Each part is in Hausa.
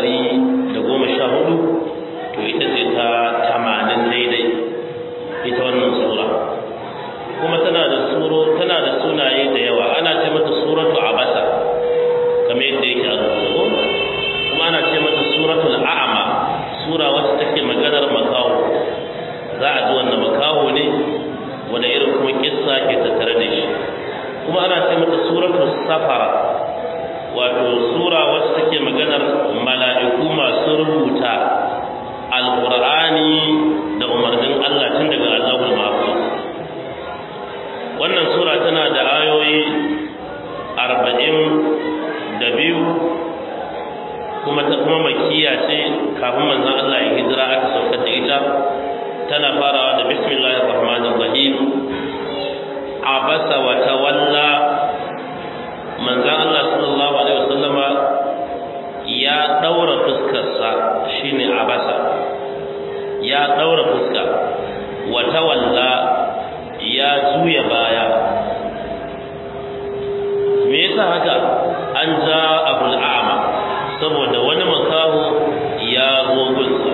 ɗari da goma sha hudu to ita ce ta tamanin daidai ita wannan sura kuma tana da suro tana da sunaye da yawa ana ce mata suratu abasa kamar yadda yake a rubutu kuma ana ce mata suratul a'ma sura wacce take maganar makaho za a ji wannan makaho ne wanda irin kuma kissa ke tattare da shi kuma ana ce mata suratul safara wato sura wacce take maganar mala'iku masu rubuta alqur'ani da umarnin Allah tun daga Allahul Mahfuz wannan sura tana da ayoyi arba'in da biyu kuma ta kuma makiya ce kafin manzon Allah ya hijira aka saukar da ita tana farawa da bismillahir rahmanir rahim abasa wa tawalla manzon Allah sallallahu alaihi wasallama ya daura fuskarsa shine abasa ya daura fuska wa tawalla ya juya baya me yasa haka an ja abul a'ma saboda wani makaho ya zo gunsa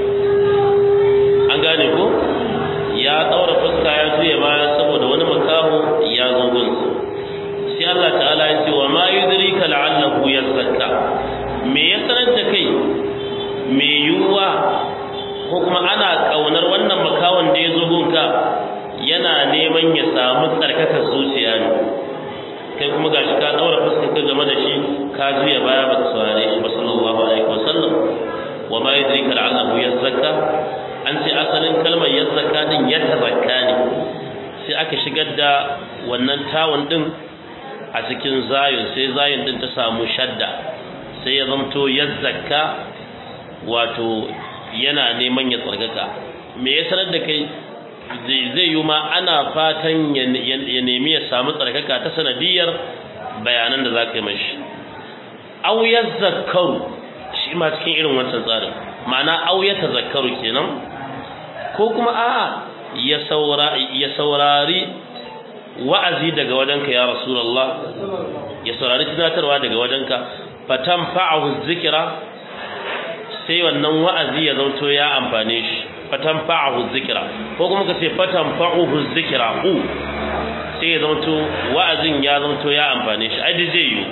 an gane ko ya daura fuska ya juya baya saboda wani makaho ya zo gunsa sai Allah ta'ala ya ce wa ma yudrika la'allahu yazakka me ya sanar da kai me yiwuwa ko kuma ana kaunar wannan makawon da ya zo gunka yana neman ya samu tsarkakar zuciya ne kai kuma gashi ka daura fuskar ka game da shi ka juya baya baka saurare shi ba sallallahu alaihi wasallam wa ma yadrika la'allahu yazakka an ce asalin kalmar yazakka din ya tazakka ne sai aka shigar da wannan tawun din a cikin zayin sai zayin din ta samu shadda sai ya zamto yazakka wato yana neman ya tsarkaka me ya sanar da kai zai yi ma ana fatan ya nemi ya samu tsarkaka ta sanadiyar bayanan da za ka yi mashi au ya zakaru shi ma cikin irin wancan tsarin ma'ana au ya tazakkaru kenan ko kuma a'a ya saurari wa'azi daga wajenka ya rasulullah ya saurari tunatarwa daga wajenka fatan fa'ahu zikira sai wannan wa'azi ya zauto ya amfane shi fatan fa'ahu zikira ko kuma ka ce fatan fa'uhu zikira u sai ya zauto wa'azin ya zauto ya amfane shi ai zai yi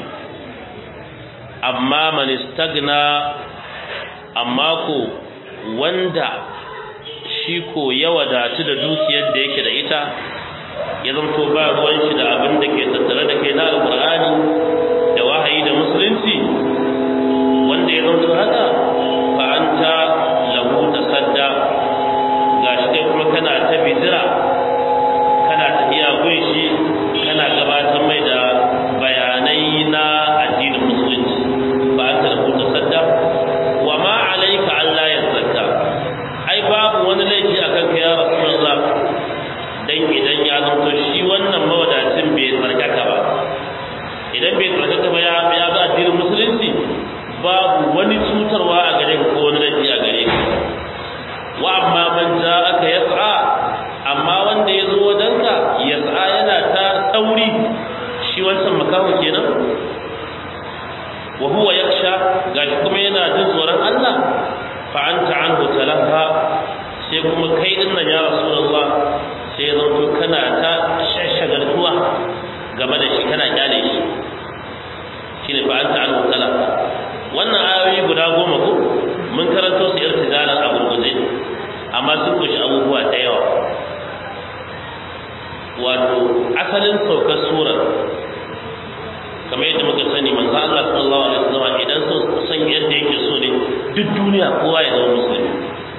amma man istagna amma ko wanda shi ko ya wadatu da dukiyar da yake da ita ya zanto ba ruwan shi da abin da ke tattare da kai na alqur'ani da wahayi da musulunci wanda ya zanto haka fa anta lahu tasadda gashi kai kuma kana ta bidira kana tafiya gun shi kana gabatar mai da bayanai na addinin musulunci fa anta lahu tasadda wa ma alayka alla yazakka ai babu wani laifi akan ka ya rasulullah dan idan ya zanto shi wannan mawadacin bai tsarkaka ba idan bai tsarkaka ba ya ga addinin musulunci babu wani cutarwa a gare ka ko wani laifi a gare ka wa amma man aka yas'a amma wanda ya zo wajenka yas'a yana ta sauri shi wancan makaho kenan wa huwa yaksha gashi kuma yana jin tsoron Allah fa anta anhu talaha sai kuma kai din nan ya rasulullah sai ya zanto kana ta shashagaltuwa game da shi kana kyale shi shine fa anta anhu talaha wannan ayoyi guda goma ko mun karanto su irtijalan a gurguje amma sun kushi abubuwa da yawa wato asalin saukar surar kamar yadda muka sani manzo Allah sallallahu alaihi wasallam idan so san yadda yake so ne duk duniya kowa ya zama musulmi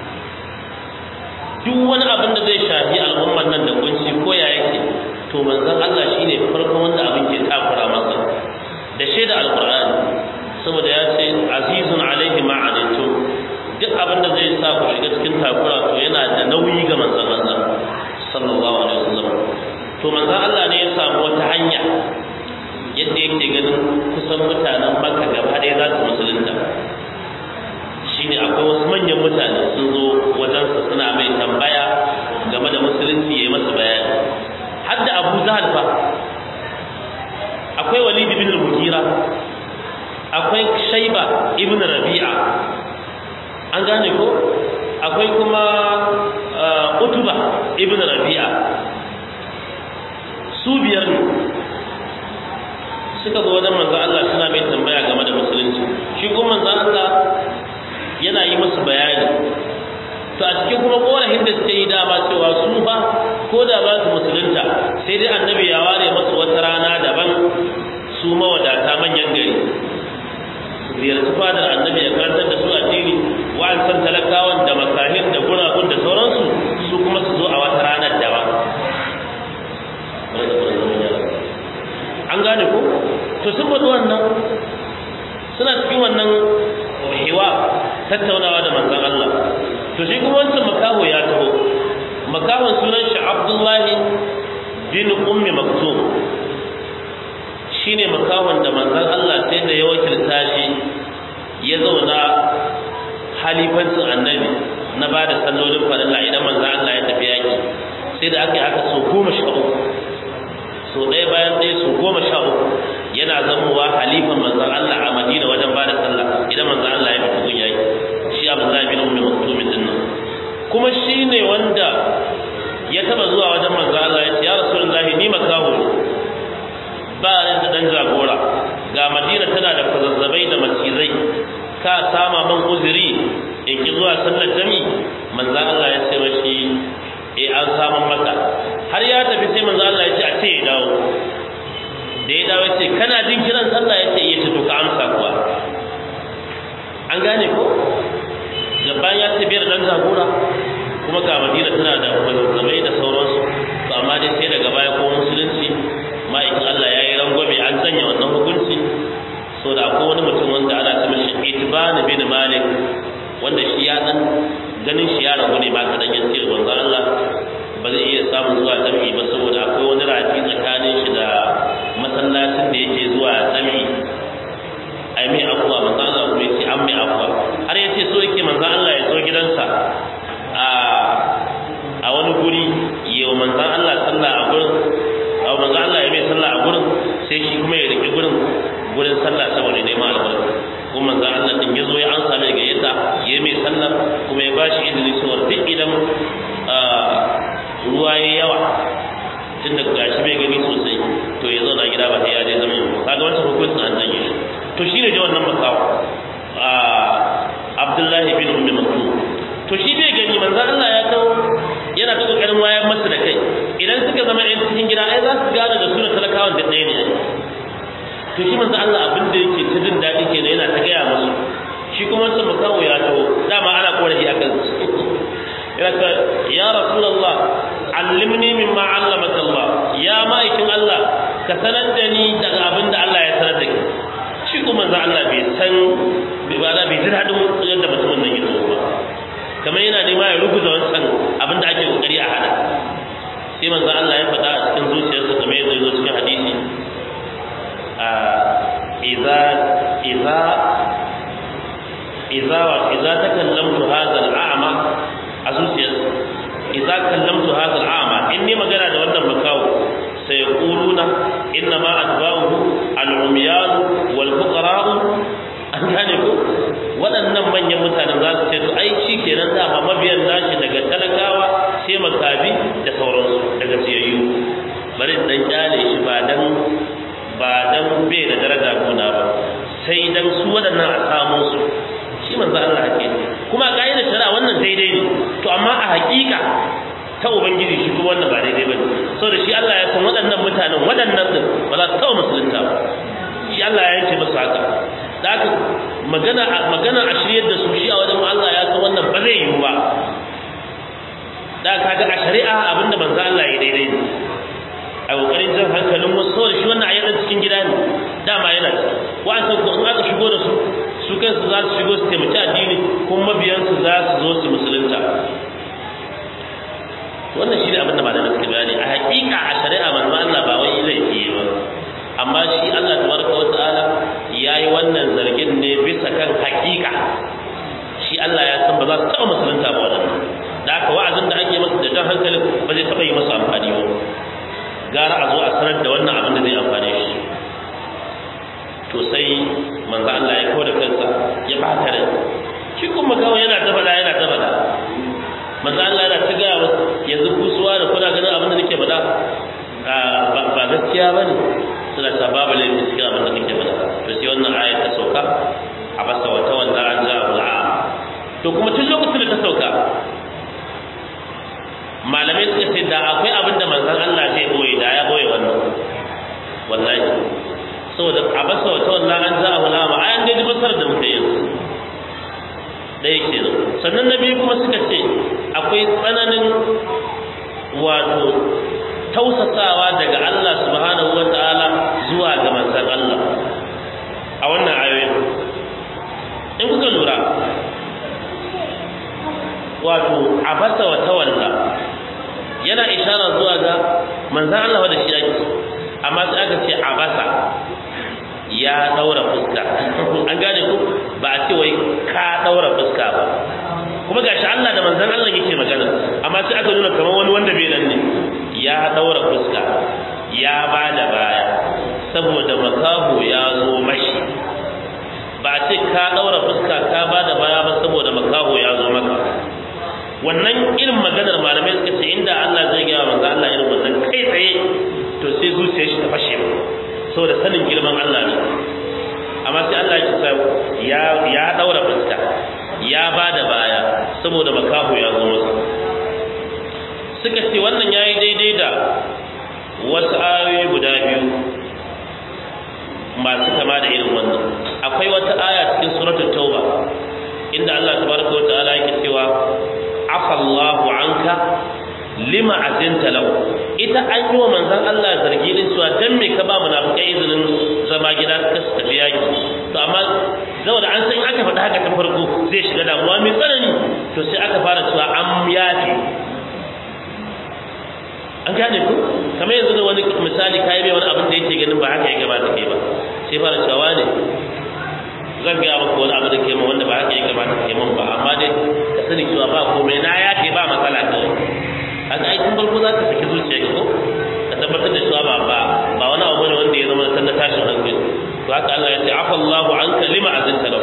duk wani abin da zai shafi al'ummar nan da kunci ko ya yake to manzon Allah shine farkon wanda abin ke takura masa da shaida alqur'ani saboda ya ce azizun alaihi ma anittum duk abin da zai sa ku shiga cikin takura to yana da nauyi ga manzon Allah sallallahu alaihi wasallam to manzon Allah ne ya samu wata hanya yadda yake ganin kusan mutanen Makka gaba ɗaya za su musulunta shine akwai wasu manyan mutane sun zo wajensa suna mai tambaya game da musulunci ya yi masa bayani har da Abu Zahal fa akwai Walid bin al-Mughira akwai Shaiba ibn Rabi'a an gane ko akwai kuma utuba ibn rabi'a su biyar ne suka zo wajen manzo Allah suna mai tambaya game da musulunci shi kuma manzo Allah yana yi musu bayani to a cikin kuma korafin da suke yi dama cewa su ba ko da ba su musulunta sai dai annabi ya ware masu wata rana daban su mawadata manyan gari ziyarci fadar annabi ya karantar da su addini wa'ansan talakawan da makahin da guragun da sauransu su kuma su zo a wata ranar daban an gane ko to sun faɗi wannan suna cikin wannan hewa tattaunawa da manzon Allah to shi kuma wancan makaho ya taho makahon sunan shi Abdullahi bin Ummi Maktum shine makahon da manzon Allah sai da ya wakilta shi ya zauna halifancin annabi na ba da sallolin farilla idan manzon Allah ya tafi yaki sai da aka yi haka so goma sha uku so ɗaya bayan ɗaya so goma sha uku yana zamowa halifan manzon Allah a Madina wajen ba da sallah idan manzon Allah ya fita gun yaki shi Abdullahi bin Ummi Maktum din nan kuma shine wanda ya taba zuwa wajen manzon Allah ya ce ya Rasulullahi ni makaho ne ba ni da dan jagora ga Madina tana da fazazzabai da macizai ka sama man uzuri in ki zuwa sallar jami manzon Allah ya ce mashi eh an samun maka har ya tafi sai manzon Allah ya ce a ce ya dawo da ya dawo ce kana jin kiran sallah ya ce iya ce to ka amsa kuwa an gane ko gaban ya ce biyar dan jagora kuma ga madina tana da mazazzabai da sauransu to amma dai sai daga baya ko musulunci ma'aikin Allah ya yi rangwame an sanya wannan hukunci so da akwai wani mutum wanda ana ce mishi itban bin malik wanda shi ya dan ganin shi ya ragu ne ba kadan ya ce manzo Allah ba zai iya samun zuwa jami'i ba saboda akwai wani rafi tsakanin shi da masallacin da yake zuwa jami'i ai mai afuwa manzo Allah kuma yace an mai afuwa har yace so yake manzo Allah ya zo gidansa a a wani guri yau manzo Allah sallah a gurin a manzo Allah ya mai sallah a gurin sai shi kuma ya rike gurin gurin sallah saboda neman albarka kuma manzo Allah din yazo ya ansa mai gayyata ya mai sallah kuma ya bashi izini cewa duk idan ruwa ya yawa tun da gashi bai gani sosai to ya zauna gida ba sai ya je zama yau kaga wancan hukuncin an janye shi to shine da wannan makawa Abdullahi bin Ummi Maktum to shi bai gani manzo Allah ya kawo yana ta kokarin wayar masa da kai idan suka zama ɗan cikin gida ai za su gane da suna talakawan da ɗaya ne to shi manzo Allah abin da yake ta jin daɗi kenan yana ta gaya musu shi kuma wancan makawo ya taho dama ana korafi a kan yana ta ya rasulullah allimni mimma allamaka Allah ya ma'aikin Allah ka sanar da ni daga abin da Allah ya sanar da ki shi kuma manzo Allah bai san bai bai ji daɗin yadda mutumin nan ya zo ba kamar yana nema ya rubuta wancan abin da ake kokari a hada sai manzo Allah ya faɗa a cikin zuciyarsa kamar yadda ya zo cikin hadisi a idza idza idza wa idza takallamtu hadha al-a'ma a zuciyarsa idza kallamtu hadha al-a'ma in ni magana da wannan makawo sai yaquluna inna ma atba'uhu al-umyan wal fuqara an gane ko waɗannan manyan mutanen za su ce to ai shi kenan dama mabiyan nashi daga talakawa sai makabi da sauransu daga siyayyu bari dan kyale shi ba dan ba dan bai da daraja gona ba sai dan su waɗannan a samu su shi manzo Allah hake kuma a da shari'a wannan daidai ne to amma a hakika ta ubangiji shi kuma wannan ba daidai bane saboda shi Allah ya san waɗannan mutanen waɗannan din ba za su taɓa musulunta ba shi Allah ya yanke musu haka da haka magana magana a shiryar da su shi a wajen Allah ya san wannan ba zai yiwu ba da kaga a shari'a abinda manzo Allah ya daidai ne a kokarin jan hankalin wasu saboda shi wannan ayatan cikin gida ne dama yana ci wa'ansan ko in aka shigo da su su kansu za su shigo su taimaki addini kuma mabiyansu za su zo su musulunta wannan shi ne abin da malamai suka bayani a hakika a shari'a manzo Allah ba wai laifi ba amma shi Allah tabaraka wa ta'ala yayi wannan zargin ne bisa kan hakika shi Allah ya san ba za su taɓa musulunta ba wannan da haka wa'azin da ake masa da jan hankalin ba zai taɓa yi masa amfani ba gara a zo a sanar da wannan abin da zai amfane shi to sai manzo Allah ya kawo da kansa ya bata rai shi kuma kawai yana ta bane suna ta babu laifin cikin abin da kake faɗa to sai wannan ayat ta sauka a basa wata wanda an ja al'a to kuma tun lokacin da ta sauka malamai suka ce da akwai abin da manzon Allah zai boye da ya boye wannan wallahi saboda a basa wata wanda an ja al'a ayan da basar da muke yin ɗaya kenan sannan na biyu kuma suka ce akwai tsananin wato tausasawa daga Allah subhanahu wa ta'ala zuwa ga manzon Allah a wannan ayoyin in kuka lura wato abasa wa tawalla yana ishara zuwa ga manzon Allah da shi yake amma sai aka ce abasa ya daura fuska an gane ku ba a ce wai ka daura fuska ba kuma gashi Allah da manzon Allah yake magana amma sai aka nuna kamar wani wanda bai nan ne ya daura fuska ya bada baya saboda makahu ya zo mashi ba ce ka daura fuska ka bada baya ba saboda makahu ya zo maka wannan irin maganar malamai suka ce inda Allah zai gaya manzo Allah irin wannan kai tsaye to sai zuciyar shi ta fashe saboda sanin girman Allah ne amma sai Allah ya ce ya ya daura fuska ya bada baya saboda makahu ya zo masa suka ce wannan yayi daidai da wasu ayoyi guda biyu masu kama da irin wannan akwai wata aya cikin suratul tauba inda Allah tabaraka wa ta'ala yake cewa afallahu anka lima azinta lahu ita an yi wa manzon Allah zargi din cewa dan me ka ba munafikai izinin zama gida suka su tafi yaki to amma saboda an san aka faɗa haka tun farko zai shiga damuwa mai tsanani to sai aka fara cewa an yafi an gane ku kamar yanzu da wani misali kai mai wani abin da yake ganin ba haka ya gabata kai ba sai fara cewa ne zan gaya maka wani abu da ke min wanda ba haka ya gabata kai min ba amma dai ka sani cewa ba komai na ya ke ba matsala kawai haka ai tun farko za ka saki zuciya ka ko ka tabbatar da cewa ba ba ba wani abu ne wanda ya zama san na tashin hankali to haka Allah ya ce afa Allahu anka lima azinta lahu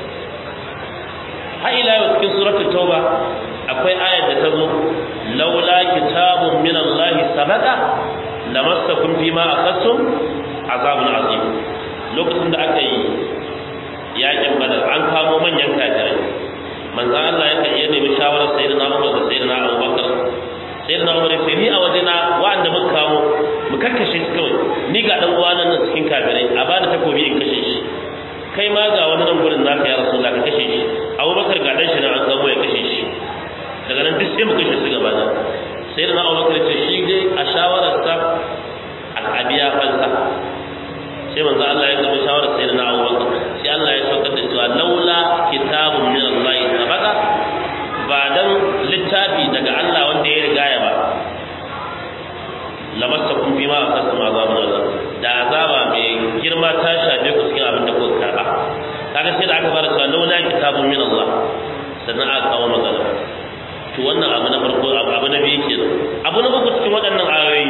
har ila yau cikin suratul tauba akwai ayar da ta zo laula kitabun min Allah sabaqa lamassakum fima akhadtum azabun azim lokacin da aka yi yakin badar an kamo manyan kafirai manzon Allah ya kan iya nemi shawarar sayyidina Umar da sayyidina Abubakar sayyidina Umar sai ni a wajena wa'anda muka kamo mu kakkashe shi kawai ni ga dan uwana nan cikin kafirai a bada takobi in kashe shi kai ma ga wani nan gurin naka ya rasulullah ka kashe shi Abubakar ga dan shi nan an kamo ya kashe shi daga nan duk sai mu kashe su gaba da sayyidina Abubakar ce shi dai a shawararsa a biya fansa sai manzo Allah ya gaba shawarar sayyidina Abubakar sai Allah ya saukar da cewa laula kitabun min Allah sabaqa ba dan littafi daga Allah wanda ya riga ya ba lamassakum bima aqasam azabun Allah da azaba mai girma ta shafe ku cikin abin da kuka karba kaga sai da aka fara cewa laula kitabun min Allah sannan aka kawo magana to wannan abu na farko abu na biyu kenan abu na uku cikin waɗannan ayoyi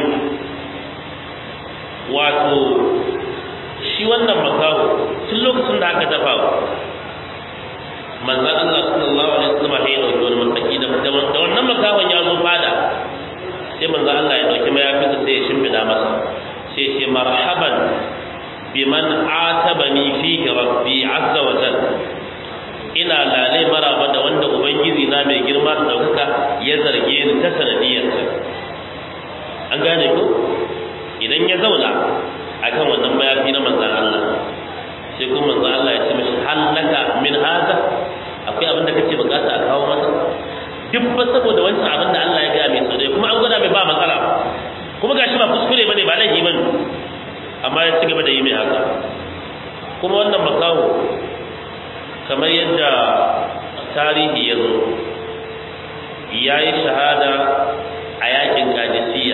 wato shi wannan makaho tun lokacin da aka dafa manzan Allah sallallahu alaihi wasallam ya dauki wani mataki da da wannan makahon ya zo fada sai manzan Allah ya dauki mayafinsa sai ya shimfida masa sai ce marhaban biman atabani fihi rabbi azza wa jalla ina lalai maraba da wanda ubangiji na mai girma da daukaka ya zarge ni ta sanadiyarsa an gane ko idan ya zauna akan wannan mayafi na manzan Allah sai kuma manzan Allah ya ce mashi hallaka min haza akwai abin da kake bukata a kawo masa duk ba saboda wancan abin da Allah ya ga mai sau kuma an gwada mai ba matsala kuma gashi ba kuskure bane ba laifi bane amma ya ci gaba da yi mai haka kuma wannan makaho kamar yadda tarihi ya zo ya yi shahada a yakin kadisiyya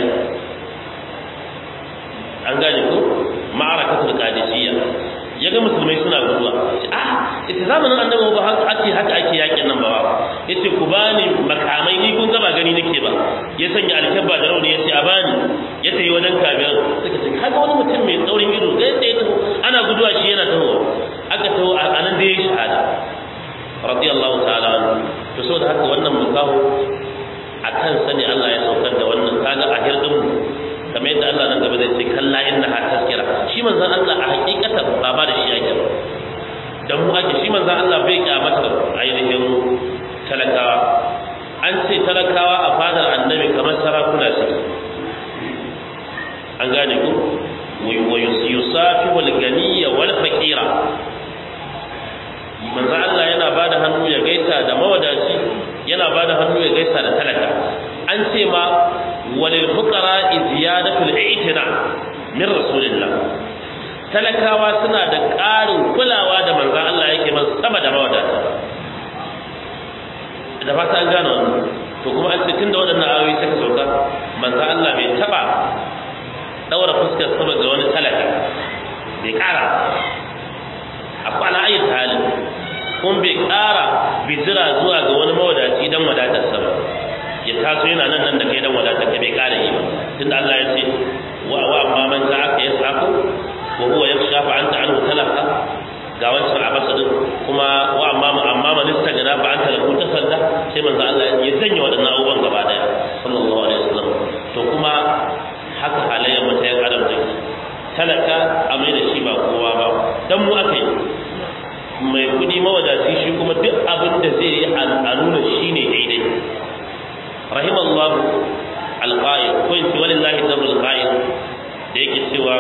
an gane ko ma'arakatul qadisiyya yaga musulmai suna guduwa ah ita zamanin annabi ba haka ake haka ake yakin nan ba yace ku bani makamai ni kun gaba gani nake ba ya sanya alkabba da rauni yace a bani ya tayi wajen kabiyar suka ce kaga wani mutum mai tsaurin ido sai sai taho ana guduwa shi yana taho aka taho a nan da ya shahada radiyallahu ta'ala anhu to saboda haka wannan mukaho a kan sani Allah ya saukar da wannan kaga a hirdin mu kamar yadda Allah nan gaba zai ce kalla inna ha tazkira shi manzon Allah a hakikatan ba ba da shi yake dan mu ake shi manzon Allah bai kyamata ainihin talakawa an ce talakawa a fadar annabi kamar sarakuna su an gane ku wa yusafi wal ganiya wal faqira manzo Allah yana bada hannu ya gaisa da mawadaci yana bada hannu ya gaisa da talaka an ce ma walil fuqara ziyadatul i'tina min rasulillah talakawa suna da ƙarin kulawa da manzo Allah yake masa sama da mawadata da fata an gane wannan to kuma an ce tunda waɗannan ayoyi suka sauka manzo Allah bai taba daura fuskar sama ga wani talaka bai ƙara a kwana ayyuka halin kun bai ƙara bijira zuwa ga wani mawadaci dan wadatar sa ba ya taso yana nan nan da kai dan wadatar ka bai ƙara yi ba tunda Allah ya ce wa wa amma man ja'aka yas'aku wa huwa yakhsha fa anta anhu talaka ga wancan a basa din kuma wa amma amma man istagana fa anta lahu tasadda sai manzo Allah ya janye wadannan abubuwan gaba daya sallallahu alaihi wasallam to kuma haka halayyar mutayen adam take talaka a mai da shi ba kowa ba dan mu aka yi mai kudi mawadaci shi kuma duk abin da zai yi a nuna shi ne daidai rahimallahu alqa'id ko in ce walillahi dabrul qa'id da yake cewa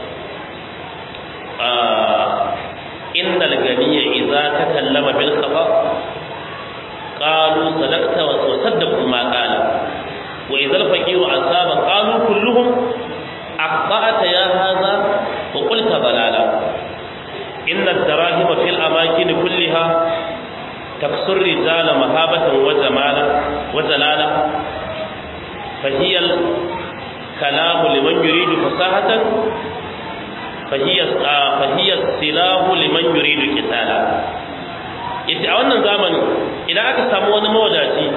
innal ganiyya idza takallama bil khata qalu sadaqta wa saddaqu ma qala wa idza al faqiru asaba qalu kulluhum aqta'ata ya hadha wa qulta balala إن الدراهم في الأماكن كلها تكسر الرجال مهابة وجمالا وجلالا فهي الكلام لمن يريد فصاحة فهي فهي السلاح لمن يريد قتالا yace a wannan zamanin idan aka samu wani mawadaci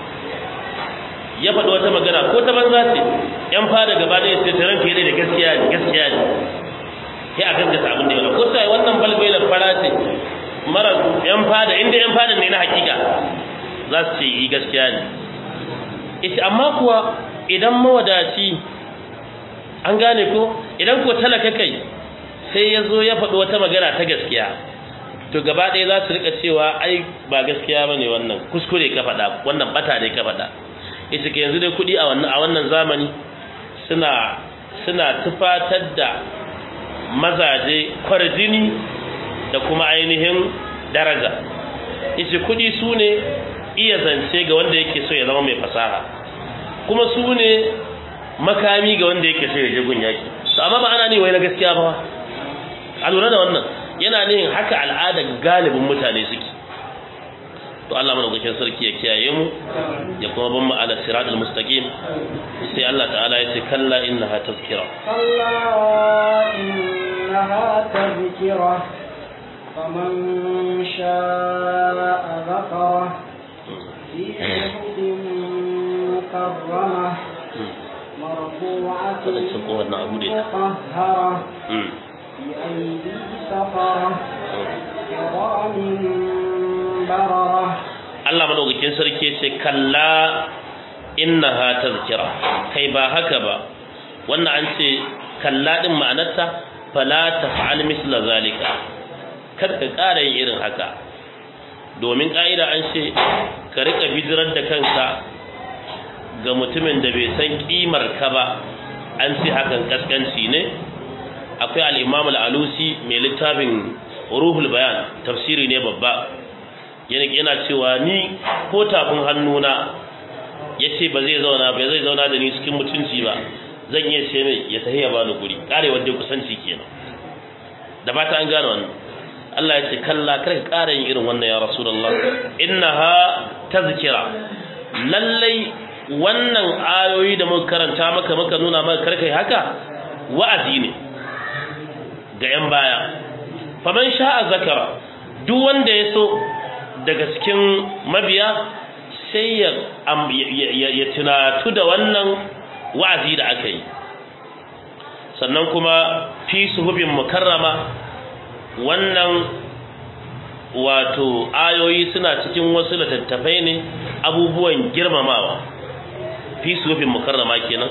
ya faɗi wata magana ko ta banza ce yan fada gaba da ya ce taron fiye da gaskiya ne gaskiya ne sai a gaskata abin da ya ko sai wannan balbailar fara ce mara yan fada inda yan fada ne na hakika za su ce yi gaskiya ne ita amma kuwa idan mawadaci an gane ko idan ko talaka kai sai ya zo ya faɗi wata magana ta gaskiya to gaba ɗaya za su rika cewa ai ba gaskiya ba ne wannan kuskure ka faɗa wannan bata ne ka faɗa ita ke yanzu dai kuɗi a wannan zamani suna suna tufatar da mazaje kwarjini da kuma ainihin daraja yace kudi su ne iya zance ga wanda yake so ya zama mai fasaha kuma su ne makami ga wanda yake so ya je gun yaki to amma ba ana ne wai na gaskiya ba a lura da wannan yana ne haka al'adar galibin mutane suke to Allah madaukakin sarki ya kiyaye mu ya kuma ban mu ala siratal mustaqim sai Allah ta'ala ya ce kalla innaha tazkira kalla innaha tazkira faman sha'a dhakara fi suhufin mukarramah مرفوعة مطهرة بأيدي سفرة كرام Allah madaukakin sarki ce kalla innaha tazkira kai ba haka ba wannan an ce kalla din ma'anarta fala taf'al misla zalika kar ka ƙara yin irin haka domin ƙa'ida an ce ka rika bijirar da kanka ga mutumin da bai san kimar ka ba an ce hakan kaskanci ne akwai al-imam al-alusi mai littafin ruhul bayan tafsiri ne babba yana cewa ni ko tafin hannuna ya ce ba zai zauna ba zai zauna da ni cikin mutunci ba zan iya ce mai ya tahi ya bani guri kare wanda kusanci kenan da ba ta an gane wannan Allah ya ce kalla kar ka ƙara yin irin wannan ya rasulullah innaha tazkira lallai wannan ayoyi da muka karanta maka muka nuna maka karkai haka wa'azi ne ga yan baya faman sha'a zakara duk wanda ya so daga cikin mabiya sai ya ya tunatu da wannan wa'azi da aka yi sannan kuma fi suhubin mukarrama wannan wato ayoyi suna cikin wasu littattafai ne abubuwan girmamawa fi suhubin mukarrama kenan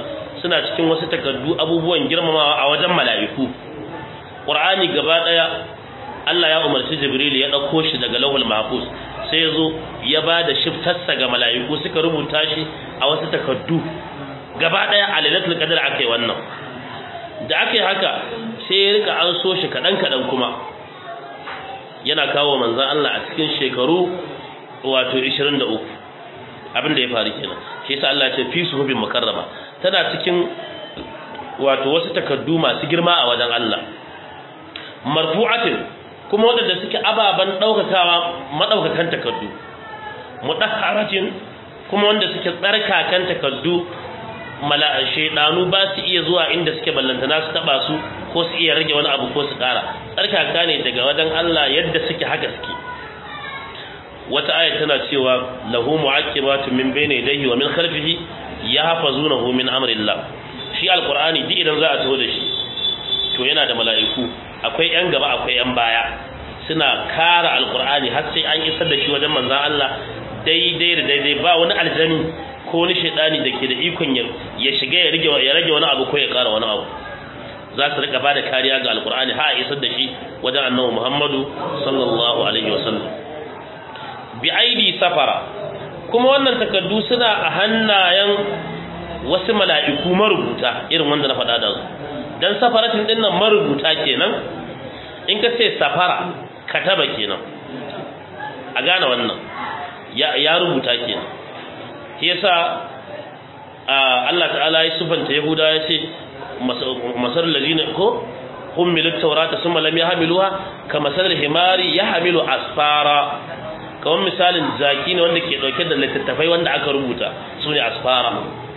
suna cikin wasu takardu abubuwan girmamawa a wajen mala'iku qur'ani gaba daya Allah ya umarci Jibril ya dauko shi daga Lauhul Mahfuz sai ya zo ya ba da shiftarsa ga mala'iku suka rubuta shi a wasu takardu gaba daya a lailatul qadr akai wannan da akai haka sai ya rika an so shi kadan kadan kuma yana kawo manzon Allah a cikin shekaru wato 23 abin da ya faru kenan shi yasa Allah ya ce fi suhubin mukarrama tana cikin wato wasu takaddu masu girma a wajen Allah marfu'atin kuma wadanda suke ababan daukakawa madaukakan takaddu mudahharatin kuma wanda suke tsarkakan takaddu mala shaydanu ba su iya zuwa inda suke ballantana su taba su ko su iya rage wani abu ko su kara tsarkaka ne daga wajen Allah yadda suke haka suke wata aya tana cewa lahu mu'aqibatun min bayni yadayhi wa min khalfihi yahfazunahu min amrillah shi alqur'ani duk idan za a taho da shi to yana da mala'iku akwai yan gaba akwai yan baya suna kara alqur'ani har sai an isar da shi wajen manzon Allah daidai da daidai ba wani aljani ko wani shaidani da ke da ikon ya shiga ya rage ya rage wani abu ko ya kara wani abu za su rika bada kariya ga alqur'ani har a isar da shi wajen annabi Muhammadu sallallahu alaihi wasallam bi aidi safara kuma wannan takardu suna a hannayen wasu mala'iku marubuta irin wanda na faɗa da su dan safaratin din nan marubuta kenan in ka ce safara kataba kenan a gane wannan ya, ya rubuta kenan shi yasa Allah ta'ala ya sufanta yahuda ya ce masar lazina ko hummilu taurata summa lam yahmiluha kama masal himari yahmilu asfara kamar misalin zaki ne wanda ke dauke da littattafai wanda aka rubuta su ne asfara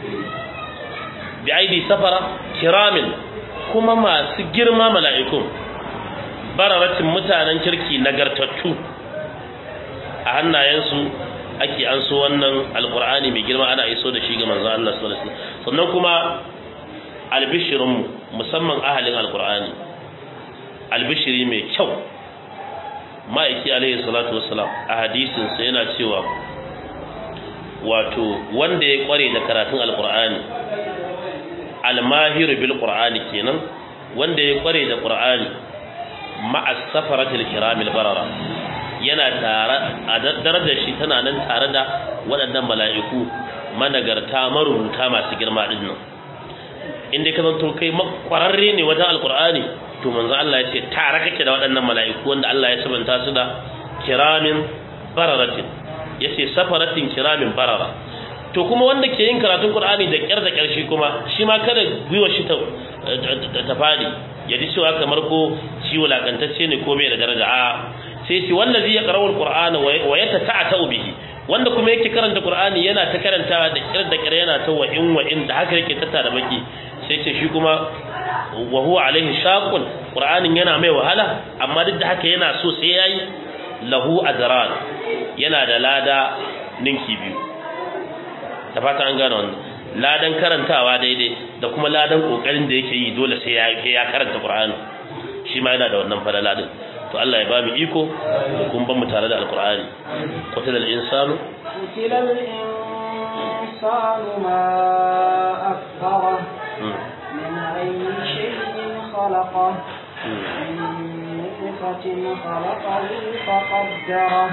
bi aidi safara kiramin kuma masu girma mala'ikun bararatin mutanen kirki nagartattu a hannayensu ake an so wannan alkur'ani mai girma ana iso da shi ga manzon Allah sallallahu alaihi wasallam sannan kuma albishirin musamman ahalin alkur'ani albishiri mai kyau ma'aiki alaihi salatu wassalam a hadisinsa yana cewa wato wanda ya kware da karatun alkur'ani almahiru bil qur'ani kenan wanda ya kware da qur'ani ma'a safaratil kiramil barara yana tare a darajar shi tana nan tare da waɗannan mala'iku managarta marubuta masu girma din nan inda ka zanto kai kwararre ne wajen alkur'ani to manzo Allah ya ce tare kake da waɗannan mala'iku wanda Allah ya sabanta su da kiramin bararatin yace safaratin kiramin barara to kuma wanda ke yin karatun Qur'ani da kyar da kyarshi kuma shi ma kada gwiwa shi ta ta fadi ya ji cewa kamar ko shi wulakantacce ne ko bai da daraja a sai shi wallazi ya qara'u al-Qur'ana wa yatata'atu bihi wanda kuma yake karanta Qur'ani yana ta karantawa da kyar da kyar yana ta wa in wa in da haka yake tattara baki sai ce shi kuma wa huwa alaihi shaqun qur'anin yana mai wahala amma duk da haka yana so sai yayi lahu ajran yana da lada ninki biyu da fata an gane wannan ladan karantawa daidai da kuma ladan kokarin da yake yi dole sai ya ya karanta qur'ani shi ma yana da wannan falala din to Allah ya ba mu iko kun ban mu tare da alqur'ani qatilal insanu qatilal insanu ma akfara من أي شيء خلقه من نطفة خلقه فقدره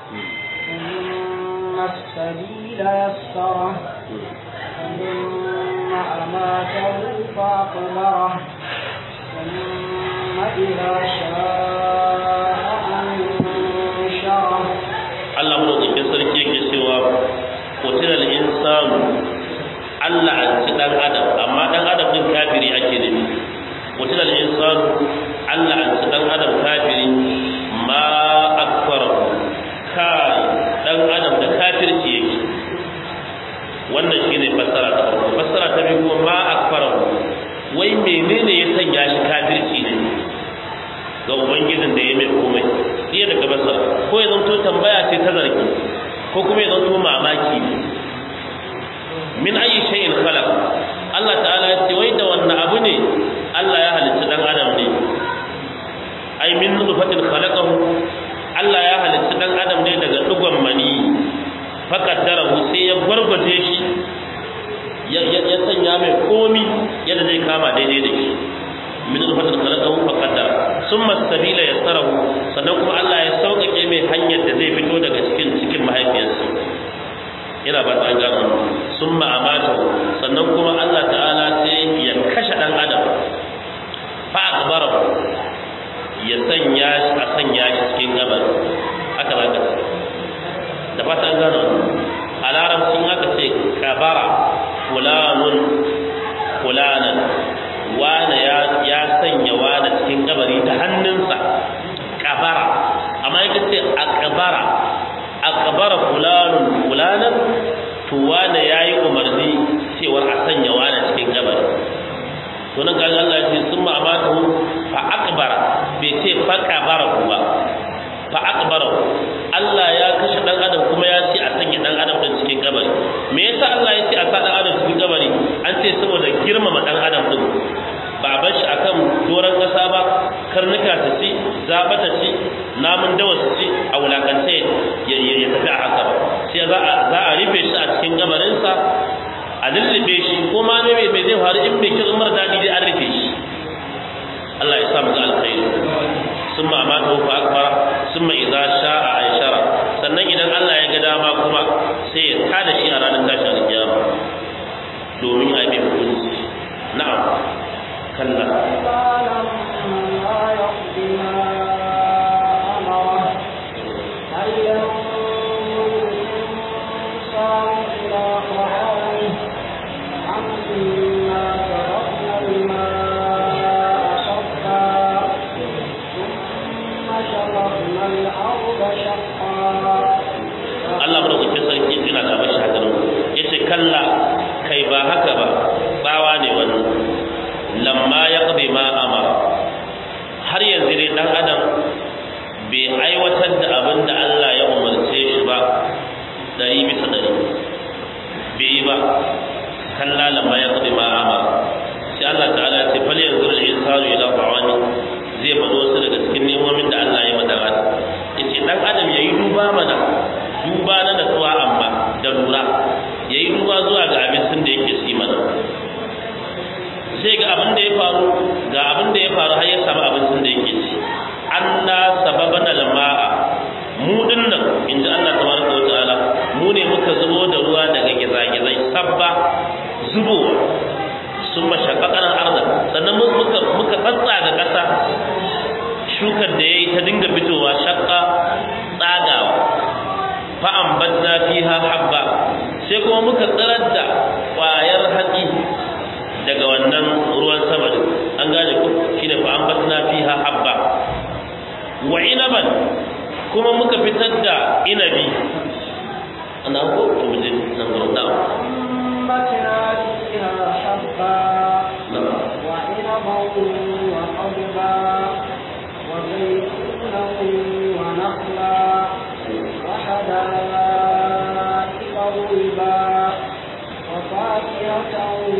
ثم السبيل يسره ثم أماته فأقبره ثم إذا شاء أنشره Allah madaukakin sarki yake cewa kotiral insanu Allah an ci dan adam amma dan adam din kafiri ake nufi mutul insan Allah an ci dan adam kafiri ma akfar kai dan adam da kafirci yake wannan shine fassara ta farko fassara ta biyu kuma ma akfar wai menene ya sanya shi kafirci ne ga ubangijin da ya mai komai iya daga basara ko ya zanto tambaya ce ta zargi ko kuma ya zanto mamaki ne min ayi shay'in khalaq Allah ta'ala ya ce wai da wannan abu ne Allah ya halitta dan adam ne ai min nutfatin khalaqahu Allah ya halitta dan adam ne daga dugon mani faqaddarahu sai ya gwargwaje shi ya ya sanya mai komi yadda zai kama daidai da shi min nutfatin khalaqahu fa qaddara thumma sabila yassarahu sannan kuma Allah ya sauƙaƙe mai hanyar da zai fito daga cikin cikin mahaifiyarsa yana ba ta gano summa amatahu sannan kuma Allah ta'ala sai ya kashe dan adam fa akbarahu ya sanya shi a sanya shi cikin gabar haka za ka ce da fata an gano a larabcin aka ce kabara fulanun fulanan wane ya sanya wane cikin kabari da hannunsa kabara amma yake ce a kabara a kabara fulanun fulanan to wane ya yi umarni cewar a sanya wane cikin kabari to nan kaga Allah ya ce sun ma'amatu fa akbara bai ce fa kabara ba fa akbara Allah ya kashe dan adam kuma ya ce a sanya dan adam din cikin kabari me yasa Allah ya ce a sa dan adam cikin kabari an ce saboda girmama dan adam din ba bar shi akan doron kasa ba karnuka ta ci zaba ta ci namun dawa su ci a wulakance ya tafi a haka ba sai za a za a rufe shi a cikin kabarinsa a lullube shi ko ma ne mai zai faru in bai kin mara daɗi dai an rufe shi Allah ya sa mu ga alkhairi sun ma amata fa akbara sun ma idza sha'a aishara sannan idan Allah ya ga dama kuma sai ya tada shi a ranar tashi alkiyama domin a yi hukunci na'am kalla لما يقض ما أمره هل ينظر الإنسان إلى طعامه عما تركنا الماء صبا ثم شققنا الأرض شقا Allah madaukakin sarki yana da bashi haka nan yace kalla kai ba haka ba tsawa ne wannan lamma yaqdi ma amara har yanzu dai dan adam bai aiwatar da abin da Allah ya umarce shi ba dari bisa dari bai yi ba kalla lamma yaqdi ma amara sai Allah ta'ala ya ce fal yanzu al insanu ila ta'ani zai faɗo wasu daga cikin nemomin da Allah ya mata yace dan adam yayi duba mana duba na natsuwa amma da lura ya yi duba zuwa ga abincin da yake si mana sai ga abin da ya faru ga abin da ya faru har ya samu abincin da yake ci an na sababan alma'a mu dinnan inda Allah tabaraka wa ta'ala mu ne muka zubo da ruwa daga gizagizai sabba zubowa sun mashaƙaƙar arda sannan muka muka tsatsa ga ƙasa shukar da ya yi ta dinga fitowa shakka tsagawa fa'ambatna fiha habba sai kuma muka tsirar da ƙwayar hatsi daga wannan ruwan sama din an gane ku shine fa'ambatna fiha habba wa inaban kuma muka fitar da inabi ana ko to mu je nan gurin da أنبتنا فيها حبا وعنبا وقضبا وزيتونا ونخلا وحدائق غلبا وفاكهة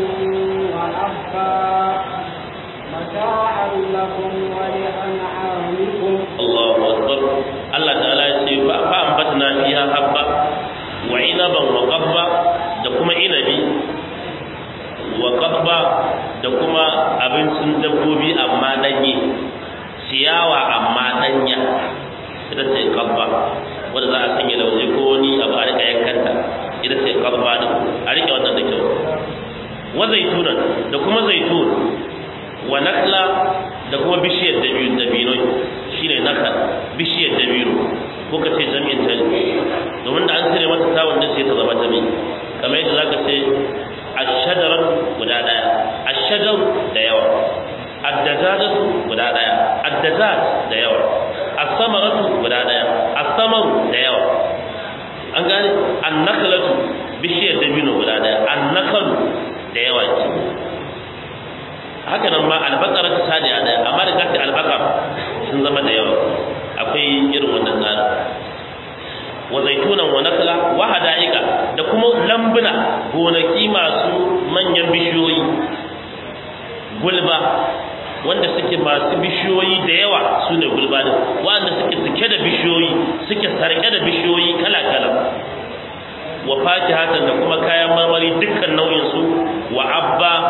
وأبا متاعا لكم ولأنعامكم Allahu akbar Allah ta'ala ya ce fa fa ambatna fiha habba wa inaban wa qabba da kuma inabi wa qabba da kuma abincin dabbobi amma danye ciyawa amma danya ita ce qabba wanda za a sanya lauje ko wani abu a rika yankanta ita ce qabba din a rike wannan da kyau wa zaitunan da kuma zaitun wa nakla da kuma bishiyar dabino dabino shine nakal bishiyar dabino ko ka ce jami'in ta domin da an cire mata tawon da sai ta zama jami kamar yadda zaka ce ash-shajar guda daya ash-shajar da yawa ad-dajajatu guda daya ad-dajaj da yawa as-samaratu guda daya as-samaru da yawa an gane an-naklatu bishiyar dabino guda daya an-nakalu da yawa ce haka nan ma albakar ta sadi a daya amma da kafin albakar sun zama da yawa akwai irin wannan tsarin wa zaitunan wa nakla wa hada'ika da kuma lambuna gonaki masu manyan bishiyoyi gulba wanda suke masu bishiyoyi da yawa su ne gulba din wanda suke suke da bishiyoyi suke sarke da bishiyoyi kala kala wa fakihatan da kuma kayan marmari dukkan nau'in su wa abba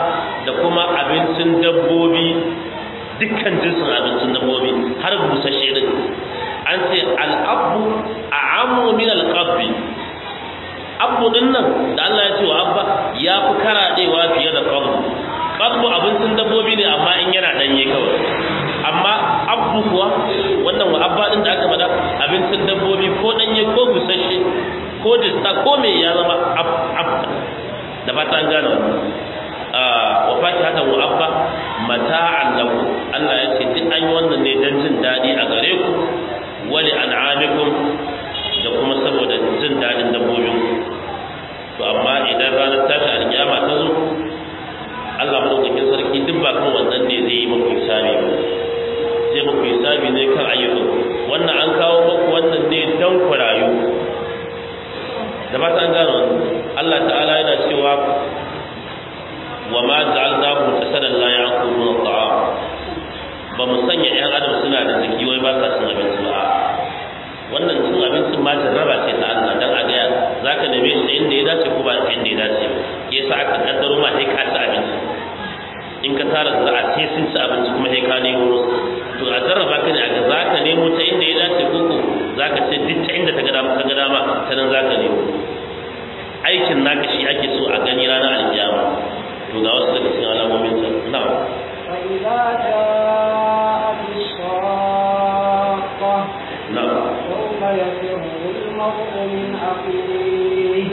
da kuma abincin dabbobi dukkan jinsin abincin dabbobi har busashe din an ce al'abu a amu min alƙabbi abu din nan da Allah ya ce wa abba ya fi karaɗewa fiye da ƙabu ƙabu abincin dabbobi ne amma in yana ɗanye kawai amma abu kuwa wannan wa abba din da aka faɗa abincin dabbobi ko ɗanye ko busashe ko dista ko me ya zama abba da ba ta gane wannan wa fakihatan wa abba mata'an lahu Allah ya ce duk an yi wannan ne dan jin dadi a gare ku wali an'amikum da kuma saboda jin dadin dabbobin to amma idan ranar tashi alkiyama ta zo Allah madaukakin sarki duk ba kan wannan ne zai yi muku hisabi ba zai muku hisabi ne kan ayyukan wannan an kawo muku wannan ne dan ku rayu da ba ta gano Allah ta'ala yana cewa وما جعلناهم جسدا لا يأكلون الطعام ba mu sanya ƴan adam suna da jiki wai ba sa cin abinci ba wannan cin abincin ma jarraba ce ta Allah dan a ga zaka neme shi inda ya dace ko ba inda ya dace yasa aka kaddaro ma sai ka ci abinci in ka tara zara'a sai sun ci abinci kuma sai ka nemo to a jarraba ka ne a ga zaka nemo ta inda ya dace ko ko zaka ce duk ta inda ta ga dama ka ga dama ta nan zaka nemo aikin naka shi ake so a gani ranar alkiyama to ga wasu daga cikin alamomin sa na'am فإذا جاءت الصاخة na'am يوم يفر المرء من أخيه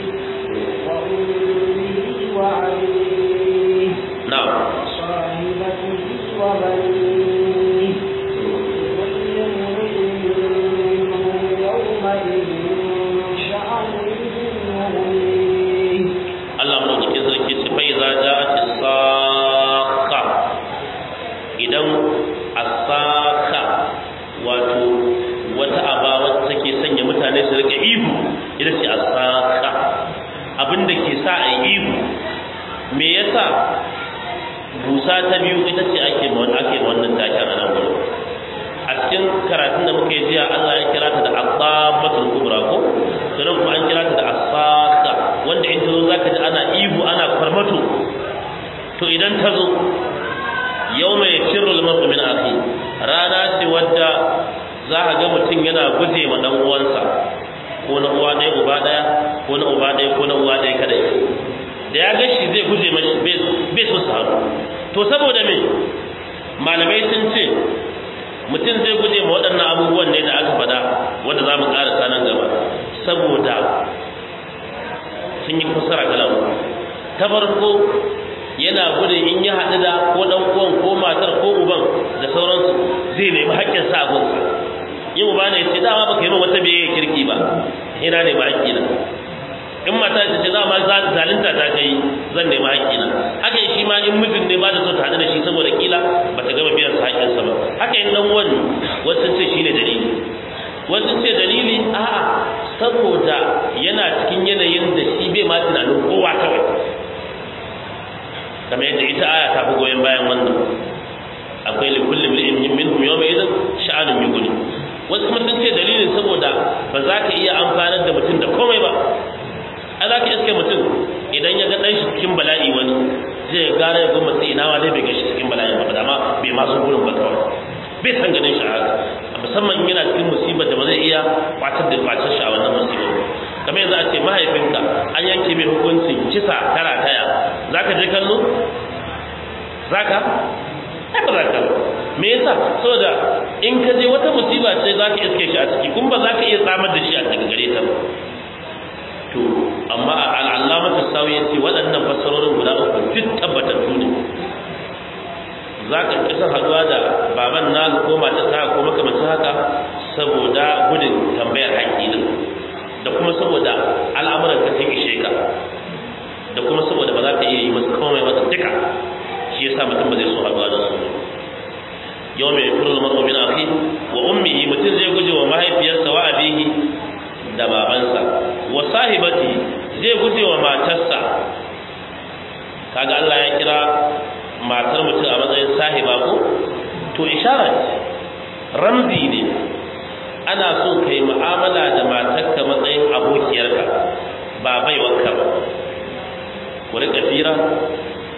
وأمه وأبيه na'am وصاحبته وبنيه كل امرئ منهم يومئذ شأن يغنيه Allah madaukakin sarki ce fa idza ja'at as-saqa idan as-saqa wato wata aba wacce take sanya mutane su rika ihu ita ce as-saqa abinda ke sa a yi ihu me yasa busa ta biyu ita ce ake ma ake ma wannan taken a nan gurin a cikin karatun da muka yi jiya Allah ya kira ta da asabatul kubra ko sannan kuma an kira ta da asaka wanda in ta zo zaka ji ana ihu ana farmato to idan ta zo yawma yakirru al-mar'u min akhi rana ce wadda za ka ga mutum yana guje ma dan uwansa ko na uwa ɗaya uba ɗaya ko na uba ɗaya ko na uwa ɗaya kadai da ya ga shi zai guje mashi bai so su haɗu to saboda me malamai sun ce mutum zai guje ma waɗannan abubuwan ne da aka faɗa wanda za mu ƙarasa nan gaba saboda sun yi fasara kala uku ta farko yana gudun in ya haɗu da ko ɗan uwan ko matar ko uban da sauransu zai nemi haƙƙin sa gun yin uba ne ce dama baka yi min wata biyayya kirki ba ina ne ba haƙƙi na in mata ta ce za ma zalunta ta kai zan nemi haƙƙina haka shi ma in mijin ne ba da so ta haɗu da shi saboda kila ba ta gama biyan sa haƙƙinsa ba haka in dan wani wasu ce shine dalili wasu ce dalili a'a saboda yana cikin yanayin da shi bai ma tunanin kowa kawai kamar yadda ita aya ta fi goyon bayan wannan akwai likulli mri'in minhum yawma idan sha'anun yughni wasu kuma sun ce dalilin saboda ba za ka iya amfanar da mutum da komai ba a za ka iske mutum idan ya ga ɗan shi cikin bala'i wani zai gara ya goma sai ina ma dai bai gashi cikin bala'i ba dama bai masu gurin ba kawai bai san ganin shi haka musamman in yana cikin musibar da ba zai iya kwatar da kwatar shi a wannan musibar kamar yanzu a ce mahaifinka an yanke mai hukuncin kisa tara taya za ka je kallo za ka ai ba za ka me yasa saboda in ka je wata musiba ce za ka iske shi a ciki kuma ba za ka iya tsamar da shi a daga gare ta ba to amma al'allamatu sawi yace waɗannan fassarorin guda uku duk tabbatattu ne za ka kisa haduwa da baban na ko mata ta ko makamancin haka saboda gudun tambayar haƙƙi din da kuma saboda al'amuran ka sun ishe ka da kuma saboda ba za ka iya yi masa komai masa duka shi yasa mutum ba zai so haduwa da su yau mai furul mar'u min akhi wa ummihi mutum zai guje wa mahaifiyarsa wa abihi da babansa wa sahibati zai guje wa matarsa kaga Allah ya kira matar mutum a matsayin sahiba ko to ishara ce ramzi ne ana so kai mu'amala da matarka matsayin abokiyarka ba baiwarka ba ku rika fira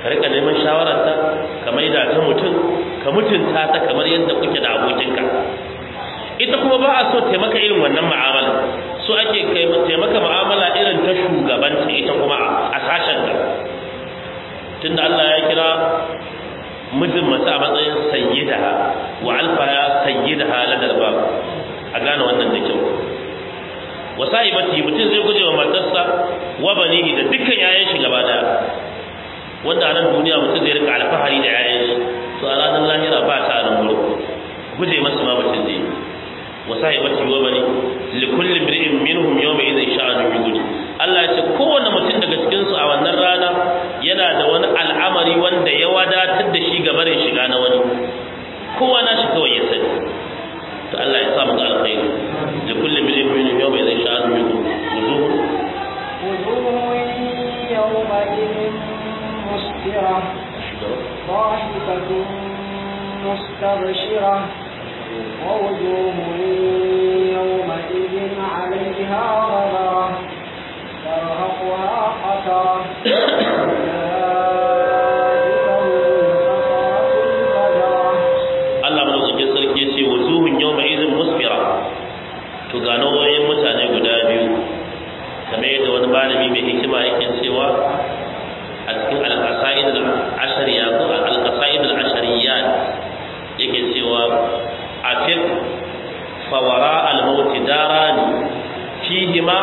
ka rika neman shawararta ka maida ta mutum ka mutunta ta kamar yadda kuke da abokinka ita kuma ba a so taimaka irin wannan mu'amala so ake kai taimaka mu'amala irin ta shugabanta ita kuma a sashen ta tunda Allah ya kira mijin mace a matsayin sayyidaha wa alfaha sayyidaha ladal bab a gane wannan da kyau wa sahibati mutum zai guje wa matarsa wa banihi da dukkan yayan shi gaba daya wanda a nan duniya mutum zai rika alfahari da yayan shi to a ranar lahira ba ta nan gurin guje masu ma mutum zai wa sahibati wa bani li kulli imri'in minhum yawma idhin sha'anu yughni Allah ya ce kowanne mutum daga cikin su a wannan rana yana da wani al'amari wanda ya wadatar da shi ga barin shiga na wani kowa na shi kawai ya sani to Allah ya sa mu ga alkhairi li kulli imri'in minhum yawma idhin sha'anu yughni wujuhu وجوه يومئذ مسفرة ضاحكة مستبشرة ووجوه يومئذ عليها غبرة ترهقها قترة Allah madaukakin sarki ya ce wujuhun yawma idhin musfira to ga nau'o'in mutane guda biyu kamar yadda wani malami mai hikima yake cewa a cikin al-qasaid al-ashariya ko al-qasaid al-ashariyat yake cewa afiq fa wara al-maut darani fihima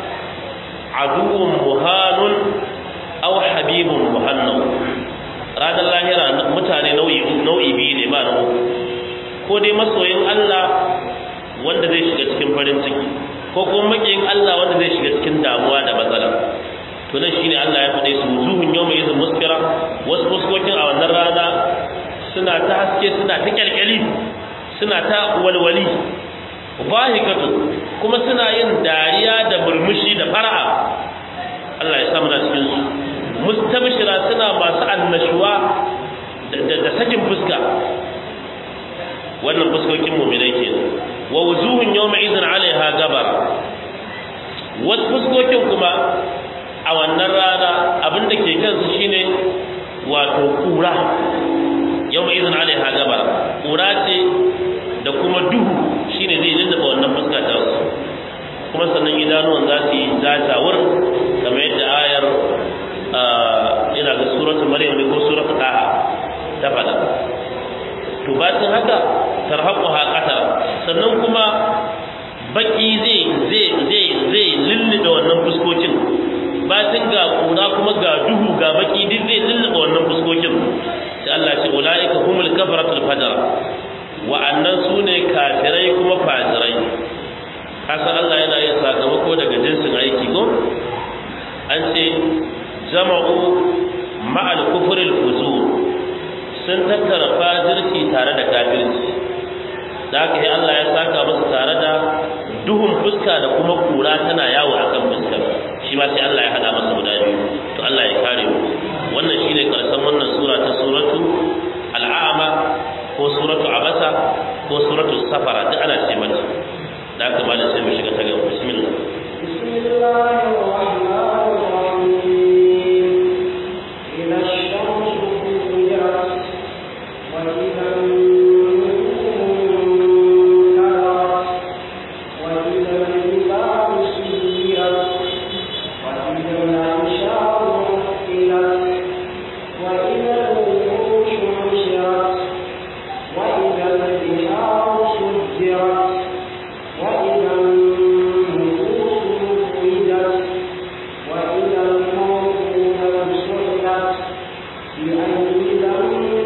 aduwwun muhanun aw habibun muhannan ranar lahira mutane nau'i nau'i biyu ne ba na uku ko dai masoyin Allah wanda zai shiga cikin farin ciki ko kuma makiyin Allah wanda zai shiga cikin damuwa da matsala to nan shine Allah ya faɗe su wujuhun yawma idhin muskira wasu fuskokin a wannan rana suna ta haske suna ta kyalkyali suna ta walwali bahikatu kuma suna yin dariya da murmushi da fara'a Allah ya samu na cikin su mustabshira suna masu annashuwa da sakin fuska wannan fuskokin mu'minai kenan wa wujuhun yawma idhin 'alayha gabar wasu fuskokin kuma a wannan rana abin da ke kansu shine wato kura yawma idhin 'alayha gabar kura ce da kuma duhu shine zai lullaba wannan fuska ta su kuma sannan idanuwan za su yi jajawar kamar yadda ayar ina ga suratul maryam ne ko suratul taha ta faɗa to bacin haka tarhaquha qatar sannan kuma baki zai zai zai zai lullube wannan fuskokin bacin ga kura kuma ga duhu ga baki duk zai lullube wannan fuskokin sai Allah ce ulaika humul kafaratul fajr wa annan sune kafirai kuma fajirai kasan Allah yana yin sakamako daga jinsin aiki ko an ce jama'u ma'al kufril fuzur sun tattara fajirci tare da kafirci da haka yi Allah ya saka musu tare da duhun fuska da kuma kura tana yawo a kan fuskar shi ma sai Allah ya hada masa guda biyu to Allah ya kare mu wannan shine karshen wannan sura ta suratu al'ama ko suratu abasa ko suratu safara duk ana ce mata da haka ba da sai mu shiga ta gaba bismillah بسم الله الرحمن الرحيم إذا الشمس كورت وإذا النجوم كدرت وإذا الجبال سيرت وإذا العشار عطلت وإذا الوحوش حشرت وإذا البحار سجرت وإذا النفوس زوجت وإذا الموءودة سئلت بأي ذنب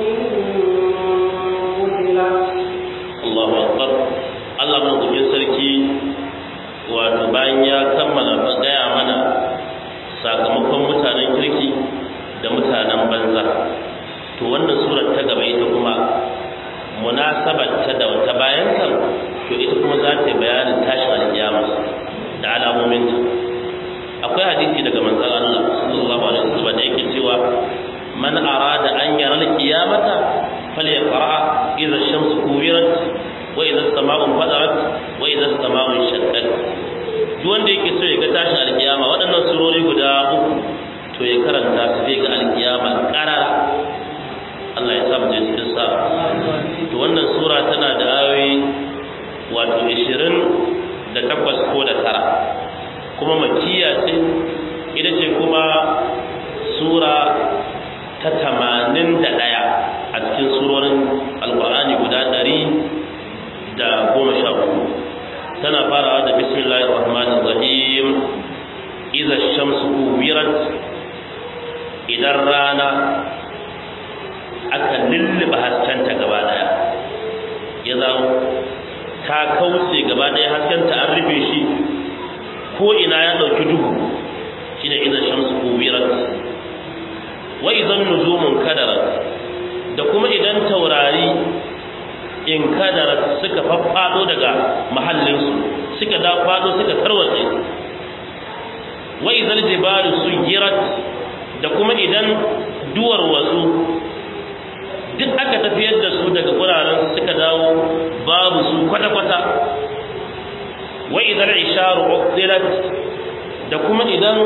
قتلت Allahu akbar Allah madaukakin sarki wato bayan ya kammala gaya mana sakamakon mutanen kirki da mutanen banza to wannan surar ta gaba ita kuma munasabar ta da wata bayan kan to ita kuma za ta yi bayanin tashin alkiyama da alamominta akwai hadisi daga manzon Allah sallallahu alaihi wasallam da yake cewa man arada an yara alqiyamata falyaqra idza ash-shamsu kuwirat wa idza as-sama'u fadarat wa idza as-sama'u shaqqat duk wanda yake so ya ga tashin alkiyama waɗannan surori guda uku to ya karanta su zai ga alkiyama karara Allah ya sa mu je cikin sa to wannan sura tana da ayoyi wato 20 da takwas ko da tara kuma makkiya ce ita ce kuma sura ta 81 a cikin surorin alqur'ani guda 100 da goma sha uku tana farawa da bismillahir rahmanir rahim idza shamsu kuwirat idan rana aka lulluɓe haskenta gaba daya ya zama ta kauce gaba daya haskenta an rufe shi ko ina ya ɗauki duhu shi ne idan shamsu kuwirat wa idan nujumun kadarat da kuma idan taurari in kadarat suka faffado daga mahallinsu suka da fado suka tarwatse wa idan jibalu suyirat da kuma idan duwar wasu duk aka tafiyar da su daga guraren suka dawo babu su kwata-kwata wa idan isharu uqdilat da kuma idan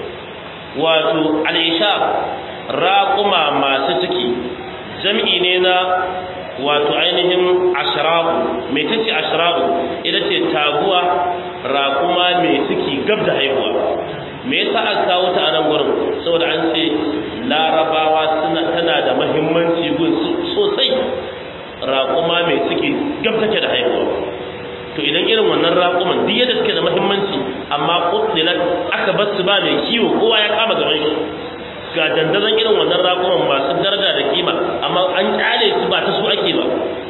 wato al-ishar raquma masu ciki jam'i ne na wato ainihin ashrabu mai tace ashrabu ita ce taguwa raquma mai ciki gab da haihuwa me yasa aka kawo ta a nan gurin saboda an ce larabawa suna tana da muhimmanci gun sosai raƙuma mai ciki gab take da haihuwa to idan irin wannan raƙuman duk yadda suke da muhimmanci amma qutilat aka bar su ba mai kiwo kowa ya kama gaban shi ga dandazon irin wannan raƙuman masu daraja da kima amma an kyale su ba ta su ake ba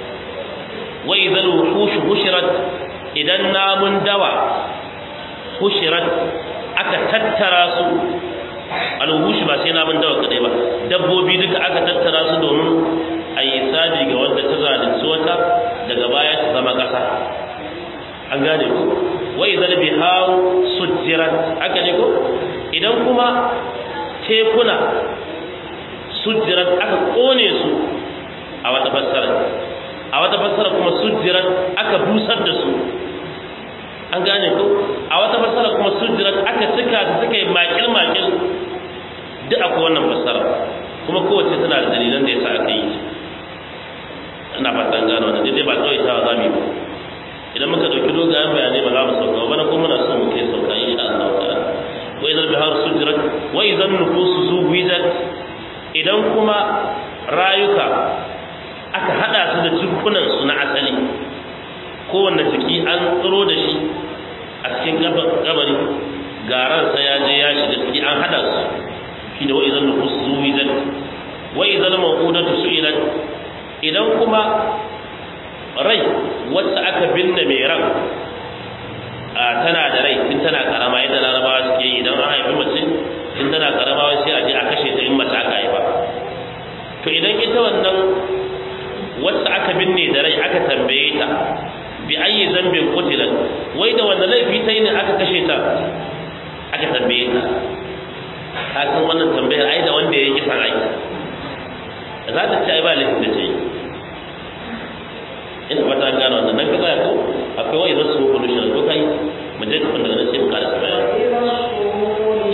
wa idhal wuhush hushirat idan namun dawa hushirat aka tattara su alwushi ba sai namun dawa kadai ba dabbobi duka aka tattara su domin a yi sabi ga wanda ta zalunci wata daga baya ta zama ƙasa an gane ku wa idan biharu sujjirat aka ne ko idan kuma tekuna sujjirat aka kone su a wata fassara a wata fassara kuma sujjirat aka busar da su an gane ko a wata fassara kuma sujjirat aka cika ta suka yi makil makil duk akwai wannan fassara kuma kowace tana da dalilan da yasa aka yi ina fatan gano wannan dai ba kawai ta za mu yi ba idan muka dauki dogayen bayanai ba za mu sauka ba na kuma muna so mu kai sauka insha Allah ta'ala wa idan bihar sujrat wa idan nufusu zuwijat idan kuma rayuka aka hada su da cikunan su na asali kowanne jiki an tsiro da shi a cikin kabari garan sa ya je ya shiga ciki an hada su shi da wa idan nufusu zuwijat wa idan mawqudatu su'ilat idan kuma rai wacce aka binne mai ran tana da rai in tana karama yadda larabawa suke yi idan an haifi mace in tana karama sai a je a kashe ta in mace aka haifa to idan ita wannan wacce aka binne da rai aka tambaye ta bi ayi zambin qutilat wai da wannan laifi ta yi ne aka kashe ta aka tambaye ta ka san wannan tambayar ai da wanda ya yi kisan aiki za ta ce ai ba laifin da ce ina fata an gano wannan nan ka tsaya ko akwai wani zasu ko pollution ko kai mu je kafin daga nan sai mu ƙara sa bayani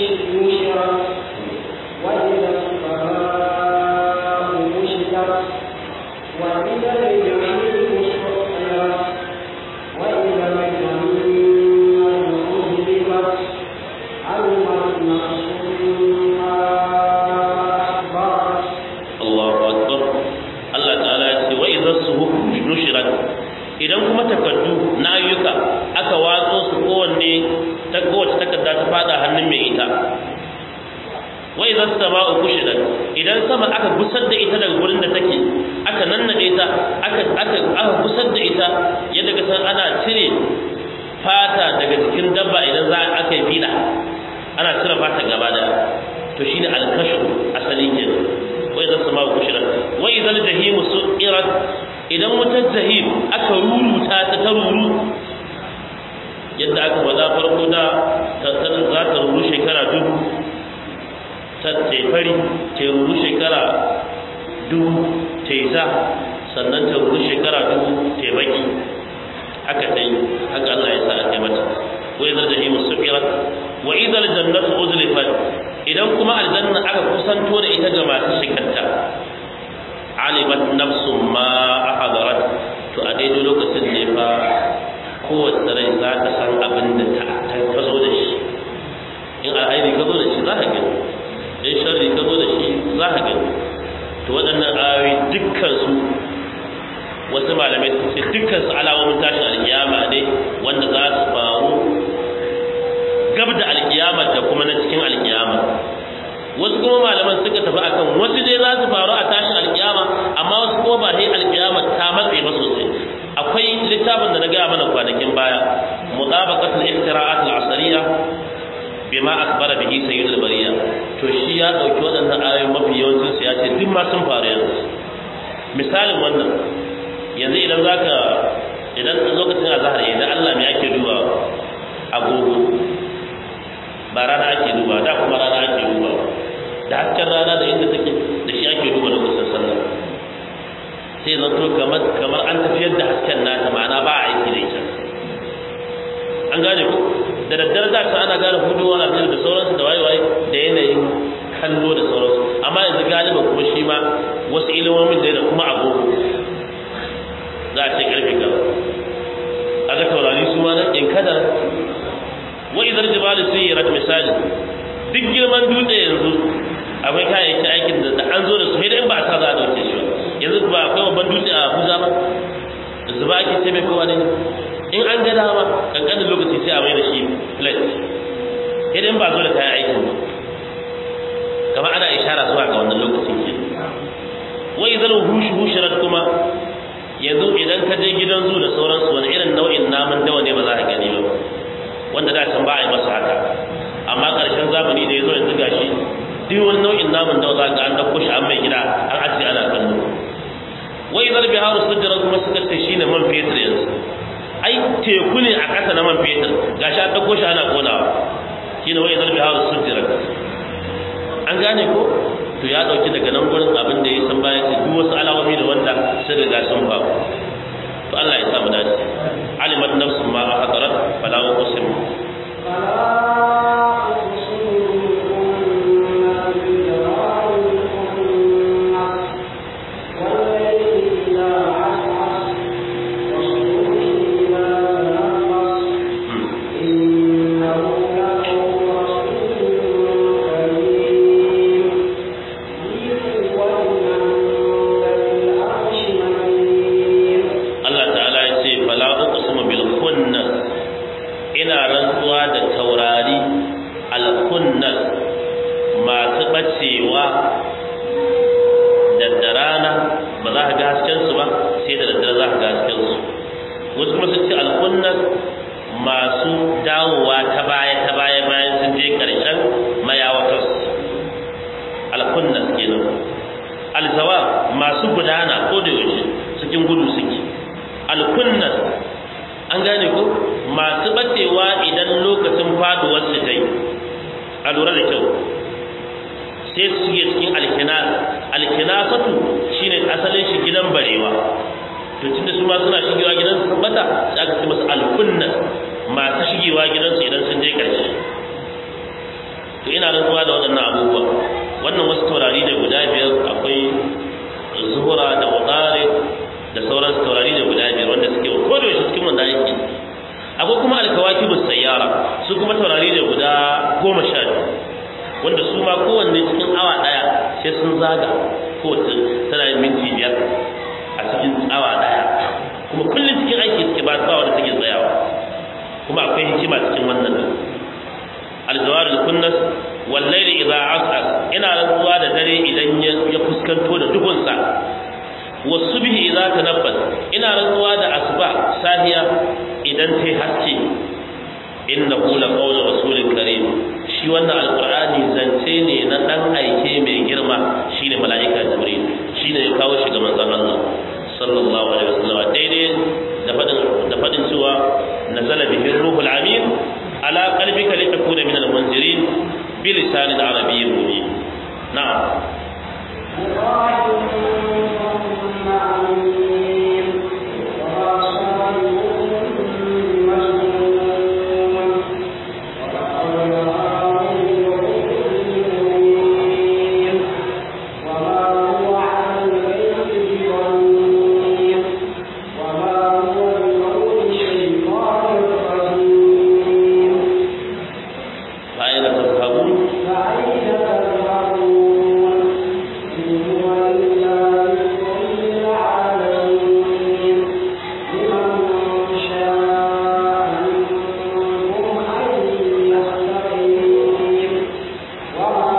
وإذا الجحيم سعرت وإذا الجنة أزلفت علمت نفس ما أحضرت Allahu akbar Allah ta'ala ya ce wa idza suhuf nushirat idan kuma takaddu na ayyuka aka watso su kowanne ta kowace takarda ta fada hannun mai ita wa idza sama'u kushirat idan sama aka gusar da ita daga gurin da take aka nannade ta aka aka aka gusar da ita yadda ka san ana cire fata daga jikin dabba idan za a aka yi fida ana cire fata gaba da to shine al-kashf asali kenan wa idan sama kushirat wa idan jahim su'irat idan wutar jahim aka ruruta ta ta ruru yadda aka faɗa farko da ta za ta ruru shekara dubu ta tefari ta ruru shekara dubu ta yi za sannan ta ruru shekara dubu ta baki haka ta yi haka Allah ya sa a kai mata wa idan jahim su'irat wa idan jannatu uzlifat idan kuma aljanna aka kusanto da ita ga masu shigarta alimat nafsun ma ahadarat to a daidai lokacin ne fa kowace rai za ta san abin da ta ta zo da shi in alhairi ka zo da shi za ka gani in sharri ka zo da shi za ka gani to waɗannan ayoyi dukkan su wasu malamai sun ce dukkan su alamomin tashin alkiyama ne wanda za su faru gab da alkiyama da kuma na cikin alkiyama wasu kuma malaman suka tafi akan wasu dai za su faru a tashin alkiyama amma wasu kuma ba sai alkiyama ta matse ba sosai akwai littafin da na gaya mana kwanakin baya mutabaqatul iftira'at al-asriyya bima akbara bihi sayyidul bariya to shi ya dauki waɗannan ayoyin mafi yawancin su ya ce duk ma sun faru yanzu misalin wannan yanzu idan zaka idan lokacin azhar idan Allah me ake duba agogo ba rana ake duba da kuma rana ake duba da hasken rana da inda take da shi ake duba lokacin sallah sai zanto kamar kamar an tafiyar da hasken nata ma'ana ba a aiki da ita an gane ku da daddare za ta ana gane hudu wani abin da sauransu da waye-waye da yanayin kallo da sauransu amma yanzu galiba kuma shi ma wasu ilimomin da kuma agogo za a ce karfe gaba aga taurari su ma nan in kada wa idar jibalu suyirat misali duk girman dutse yanzu akwai kayayyakin aikin da an zo da su sai da in ba a sa za a dauke shi yanzu ba akwai babban dutse a Abuja ba zuba ake ce mai kowa ne in an ga dama kankanin lokaci sai a mai da shi plate idan ba zo da kayan aikin ba kamar ana ishara zuwa ga wannan lokacin ke wai zan hushu hushirat kuma yanzu idan ka je gidan zu da sauransu wani irin nau'in namun dawa ne ba za ka gani ba wanda da can ba a yi masa haka amma ƙarshen zamani da ya zo yanzu gashi duk wani nau'in namun dawa za ka an dauko shi an mai gida an ajiye ana kallo wai zan biharu sujjara kuma suka ce shine man fetur yanzu ai teku ne a ƙasa na man fetur gashi an ɗauko shi ana ƙonawa shi ne wai zarbi hawa sujjira an gane ko to ya ɗauki daga nan gurin abin da ya san bayan su duk wasu alamomi da wanda sun riga sun ba to Allah ya sa mu dace alimat nafsun ma hadarat fala uqsim Allah ta'ala ya ce fala uqsimu bil khunnas ina rantsuwa da taurari al khunnas masu bacewa da rana ba za ka ga hasken su ba sai da daddare za ka ga hasken su wasu kuma sun ce al khunnas masu dawowa ta baya ta baya bayan sun je karshen mayawatar al khunnas kenan al zawab masu gudana ko da yaushe cikin gudu suke alkunnas an gane ko masu bacewa idan lokacin faduwar su tai a lura da kyau sai su shige cikin alkinas alkinasatu shine asalin shi gidan barewa to tunda su ma suna shigewa gidan su bata sai aka ce musu alkunnas masu shigewa gidan su idan sun je karshe to ina rantsuwa da waɗannan abubuwa wannan wasu taurari da guda biyar akwai zuhura da wadare da sauran taurari da guda biyar wanda suke ko da yaushe cikin wanda aiki akwai kuma alkawakibu sayyara su kuma taurari da guda goma sha biyu wanda su ma kowanne cikin awa daya sai sun zaga ko tana yin minti biyar a cikin awa daya kuma kullum cikin aiki suke ba ba wanda suke tsayawa kuma akwai hikima cikin wannan aljawar kunnas wallaili idza as'as ina rantsuwa da dare idan ya fuskanto da duhunsa wasubhi idza tanaffas ina rantsuwa da asuba sahiya idan tai haske innahu la qawlu rasulin karim shi wannan alqur'ani zance ne na dan aike mai girma shine malaika jibril shine ya kawo shi ga manzon Allah sallallahu alaihi wasallam daidai da fadin da fadin cewa nazala bihi ruhul amin ala qalbika litakuna min al-munzirin bi lisanin arabiyyin mubin na'am Thank you. فأين تذهبون إن هو إلا ذكر للعالمين لمن شاء منكم أن يستقيم وما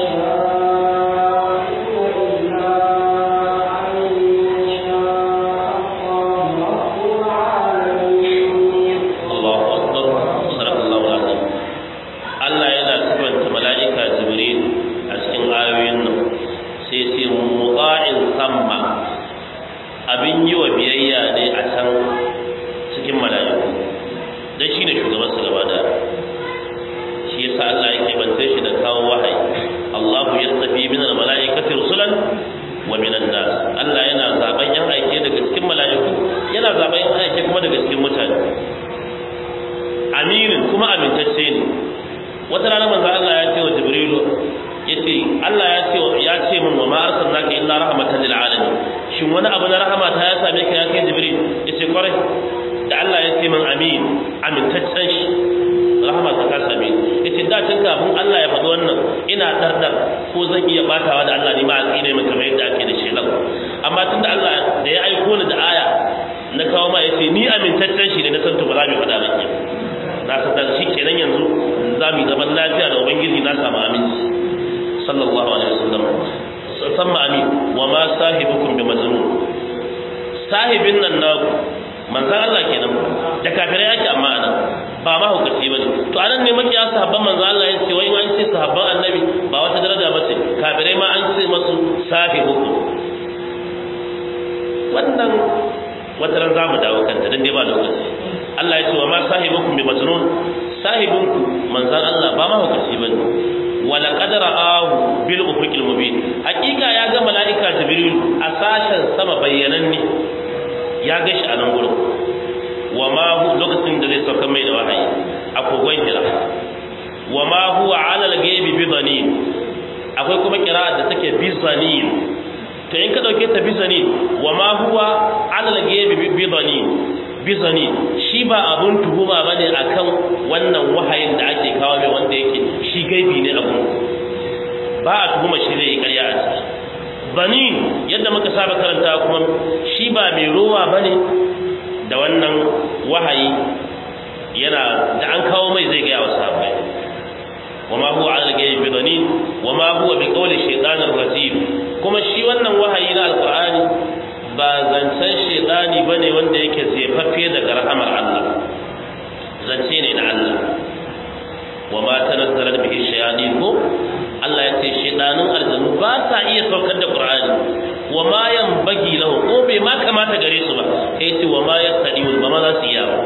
تشاءون إلا أن يشاء الله رب العالمين Allahu akbar sadaqallahu alazim Allah yana sifanta mala'ika Jibril a cikin ayoyin nan sai ce muqa'in samma abin yi wa biyayya ne a can cikin mala'iku dan shine shugaban su gaba da shi yasa Allah ya kebance shi da kawo wahayi Allahu yastafi min al-mala'ikati rusulan wa min an-nas Allah yana zaben yan aike daga cikin mala'iku yana zaben yan aike kuma daga cikin mutane aminin kuma amintacce ne wata rana manzo Allah ya ce wa Jibrilu yace Allah ya ce ya ce min wa ma arsalnaka illa rahmatan lil alamin shin wani abu na rahama ta ya same ka ya kai Jibril yace kwarai da Allah ya ce min amin amintaccen shi rahama ta ka same ni yace da tun kafin Allah ya faɗi wannan ina dardar ko zan iya batawa da Allah ni ma a tsine min kamar yadda ake da shelan amma tunda Allah da ya aiko ni da aya na kawo ma yace ni amintaccen shi ne na san to ba za mu faɗa ba ke na san shi kenan yanzu za mu yi zaman lafiya da ubangiji na samu aminci sallallahu alaihi wasallam samma amin wa ma sahibukum bi majnun sahibin nan naku manzan Allah kenan da kafirai ake amma ana ba ma hukaci bane to anan ne makiya sahabban manzan Allah ya ce wai an ce sahabban annabi ba wata daraja ba ce kafirai ma an ce masu sahibukum wannan wata ran zamu dawo kanta dan dai ba lokaci Allah ya ce wa ma sahibukum bi majnun sahibunku manzan Allah ba ma hukaci bane wala qadara ahu bil ufuqil mubin hakika ya ga malaika jibril a sashen sama bayyananne ya ga shi a nan gurin wa ma hu lokacin da zai sauka mai da wahayi a kogon hira wa ma huwa ala al-ghaibi bi dhanin akwai kuma kira'a da take bi dhanin to in ka dauke ta bi dhanin wa ma huwa ala al-ghaibi bi dhanin bi dhanin shi ba abun tuhuma bane akan wannan wahayin da ake kawo mai wanda yake shi gaibi ne abun ba a tuhuma shi zai yi ƙarya a ciki banin yadda muka saba karanta kuma shi ba mai rowa bane da wannan wahayi yana da an kawo mai zai gaya wa sahabbai wama huwa ala al-ghayb bi dhanin wama huwa bi qawli shaytanir rajim kuma shi wannan wahayi na alqur'ani ba zancen shaytani bane wanda yake zefaffe daga rahamar Allah zance ne na Allah wama tanazzalat bihi shayatin ko Allah ya ce shedanin aljanu ba sa iya saukar da Qur'ani wa ma yanbaghi lahu ko bai ma kamata gare su ba sai ce wa ma yastadiun ba ma za su iya ba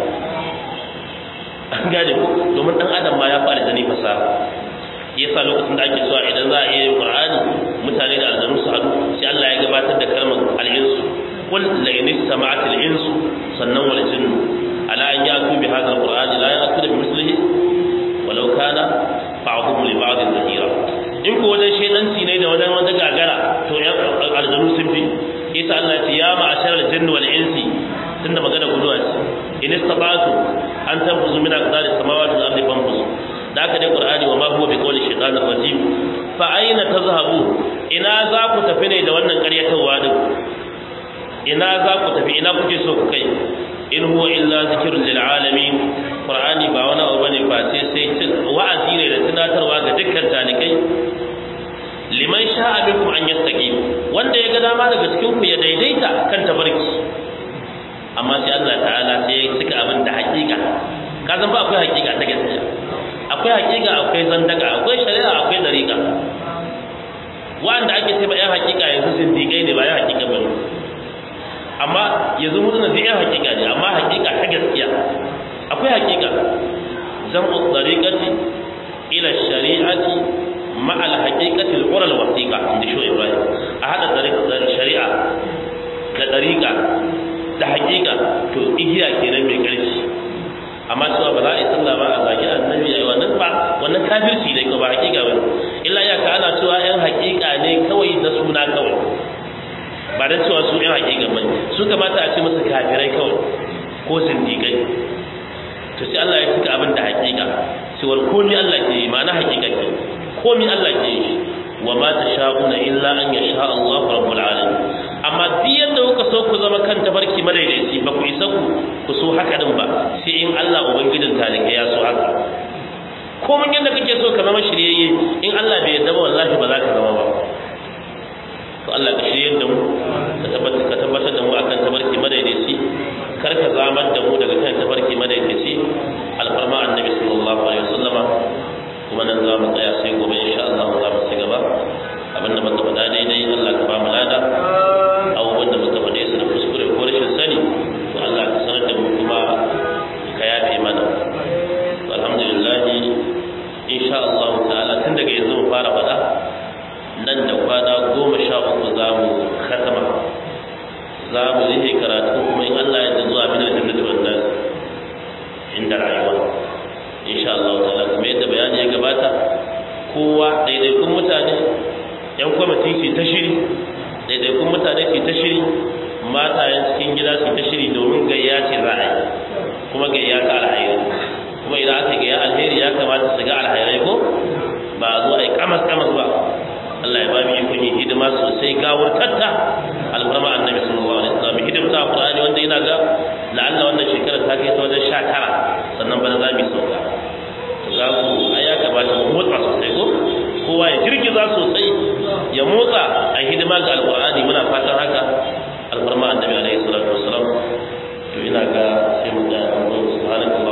an gane ko domin dan adam ma ya fara zani fasaha yasa lokacin da ake cewa idan za a iya yin Qur'ani mutane da aljanu su haɗu sai Allah ya gabatar da kalmar al-insu qul la in istama'at al-insu sannan wal jinnu ala an yatu bi hadha al-Qur'ani la ya'tu bi mislihi walau kana ba'dhum li ba'd zahira in ko wajen shedanci ne da wajen wanda gagara to yan aljanu sun fi isa Allah ya ce ya ma'ashar al-jinn wal insi tunda magana guduwa ce in istata'tu an tanfuzu min aqdari samawati wal ardi fanfuzu da aka dai qur'ani wa ma huwa bi qawli shaytanir rajim fa aina tazhabu ina za ku tafi ne da wannan ƙaryatawa din ina za ku tafi ina kuke so ku kai in huwa illa zikrun lil alamin qur'ani ba wani abu bane ba sai sai wa'azi ne da tunatarwa ga dukkan talikai liman sha'a minkum an yastaqim wanda ya ga dama daga cikin ku ya daidaita kan tabarki amma sai Allah ta'ala sai ya cika abin da hakika ka san ba akwai hakika ta gaskiya akwai hakika akwai zandaka akwai shari'a akwai dariqa wanda ake ce ba yan hakika yanzu zindigai ne ba yan hakika bane amma yanzu mun da yan hakika ne amma hakika ta gaskiya akwai hakika jam'u tariqati ila shari'ati ma al haqiqati al qura al wasiqa inda sho ibrahim a hada tariqa shari'a da tariqa da hakika to igiya kenan mai karfi amma cewa ba za a yi sallah ba a zagi annabi ai wannan ba wannan kafirci ne ko ba hakika ba illa ya ka ana cewa yan hakika ne kawai da suna kawai ba da cewa su yan hakika ba su kamata a ce musu kafirai kawai ko sindikai to sai Allah ya cika abin da hakika cewar komai Allah ke yi ma na hakika ke komi Allah ke yi wa ma tasha'una illa an yasha Allah rabbul alamin amma duk yadda kuka so ku zama kan tabarki madaidaici ba ku isa ku ku so haka din ba sai in Allah ubangijin talika ya so haka ko mun yadda kake so ka zama shiryayye in Allah bai yarda ba wallahi ba za ka zama ba to Allah ka shiryar da mu ka tabbatar ka tabbatar da mu akan tabarki madaidaici kar ka zamar da mu daga kan tabarki madaidaici alfarma annabi sallallahu alaihi wasallama kuma nan za mu tsaya sai gobe insha Allah za mu ci gaba abinda muka faɗa daidai Allah ka ba mu lada abubuwan da muka faɗe su da kuskure ko rashin sani to Allah ka sanar da mu kuma ka yafe mana to alhamdulillah insha Allah ta'ala tun daga yanzu mu fara faɗa nan da kwana goma sha uku za mu khatama za mu yi karatu kuma in Allah ya zuwa min aljannati wan nas inda rayuwa insha Allah ta'ala kuma yadda bayani ya gabata kowa daidaikun mutane yan kwamiti su ta shiri daidaikun mutane su ta shiri matayen cikin gida su ta shiri domin gayya ce za a yi kuma gayya ta alhairi kuma idan aka gayya alheri ya kamata su ga alhairai ko ba a zo a yi kamas kamas ba Allah ya ba mu ikon yin hidima sosai gawar tatta alfarma annabi sallallahu alaihi wasallam hidimta Qur'ani wanda yana ga la'alla wannan shekarar ta kai ta wajen 19 sannan bana za mu sauka za ku ai ya kamata mu motsa sosai ko kowa ya girgiza sosai ya motsa a hidima ga alqur'ani muna fatan haka alfarma annabi alaihi salatu wasallam to ina ga sai mu ga subhanallahi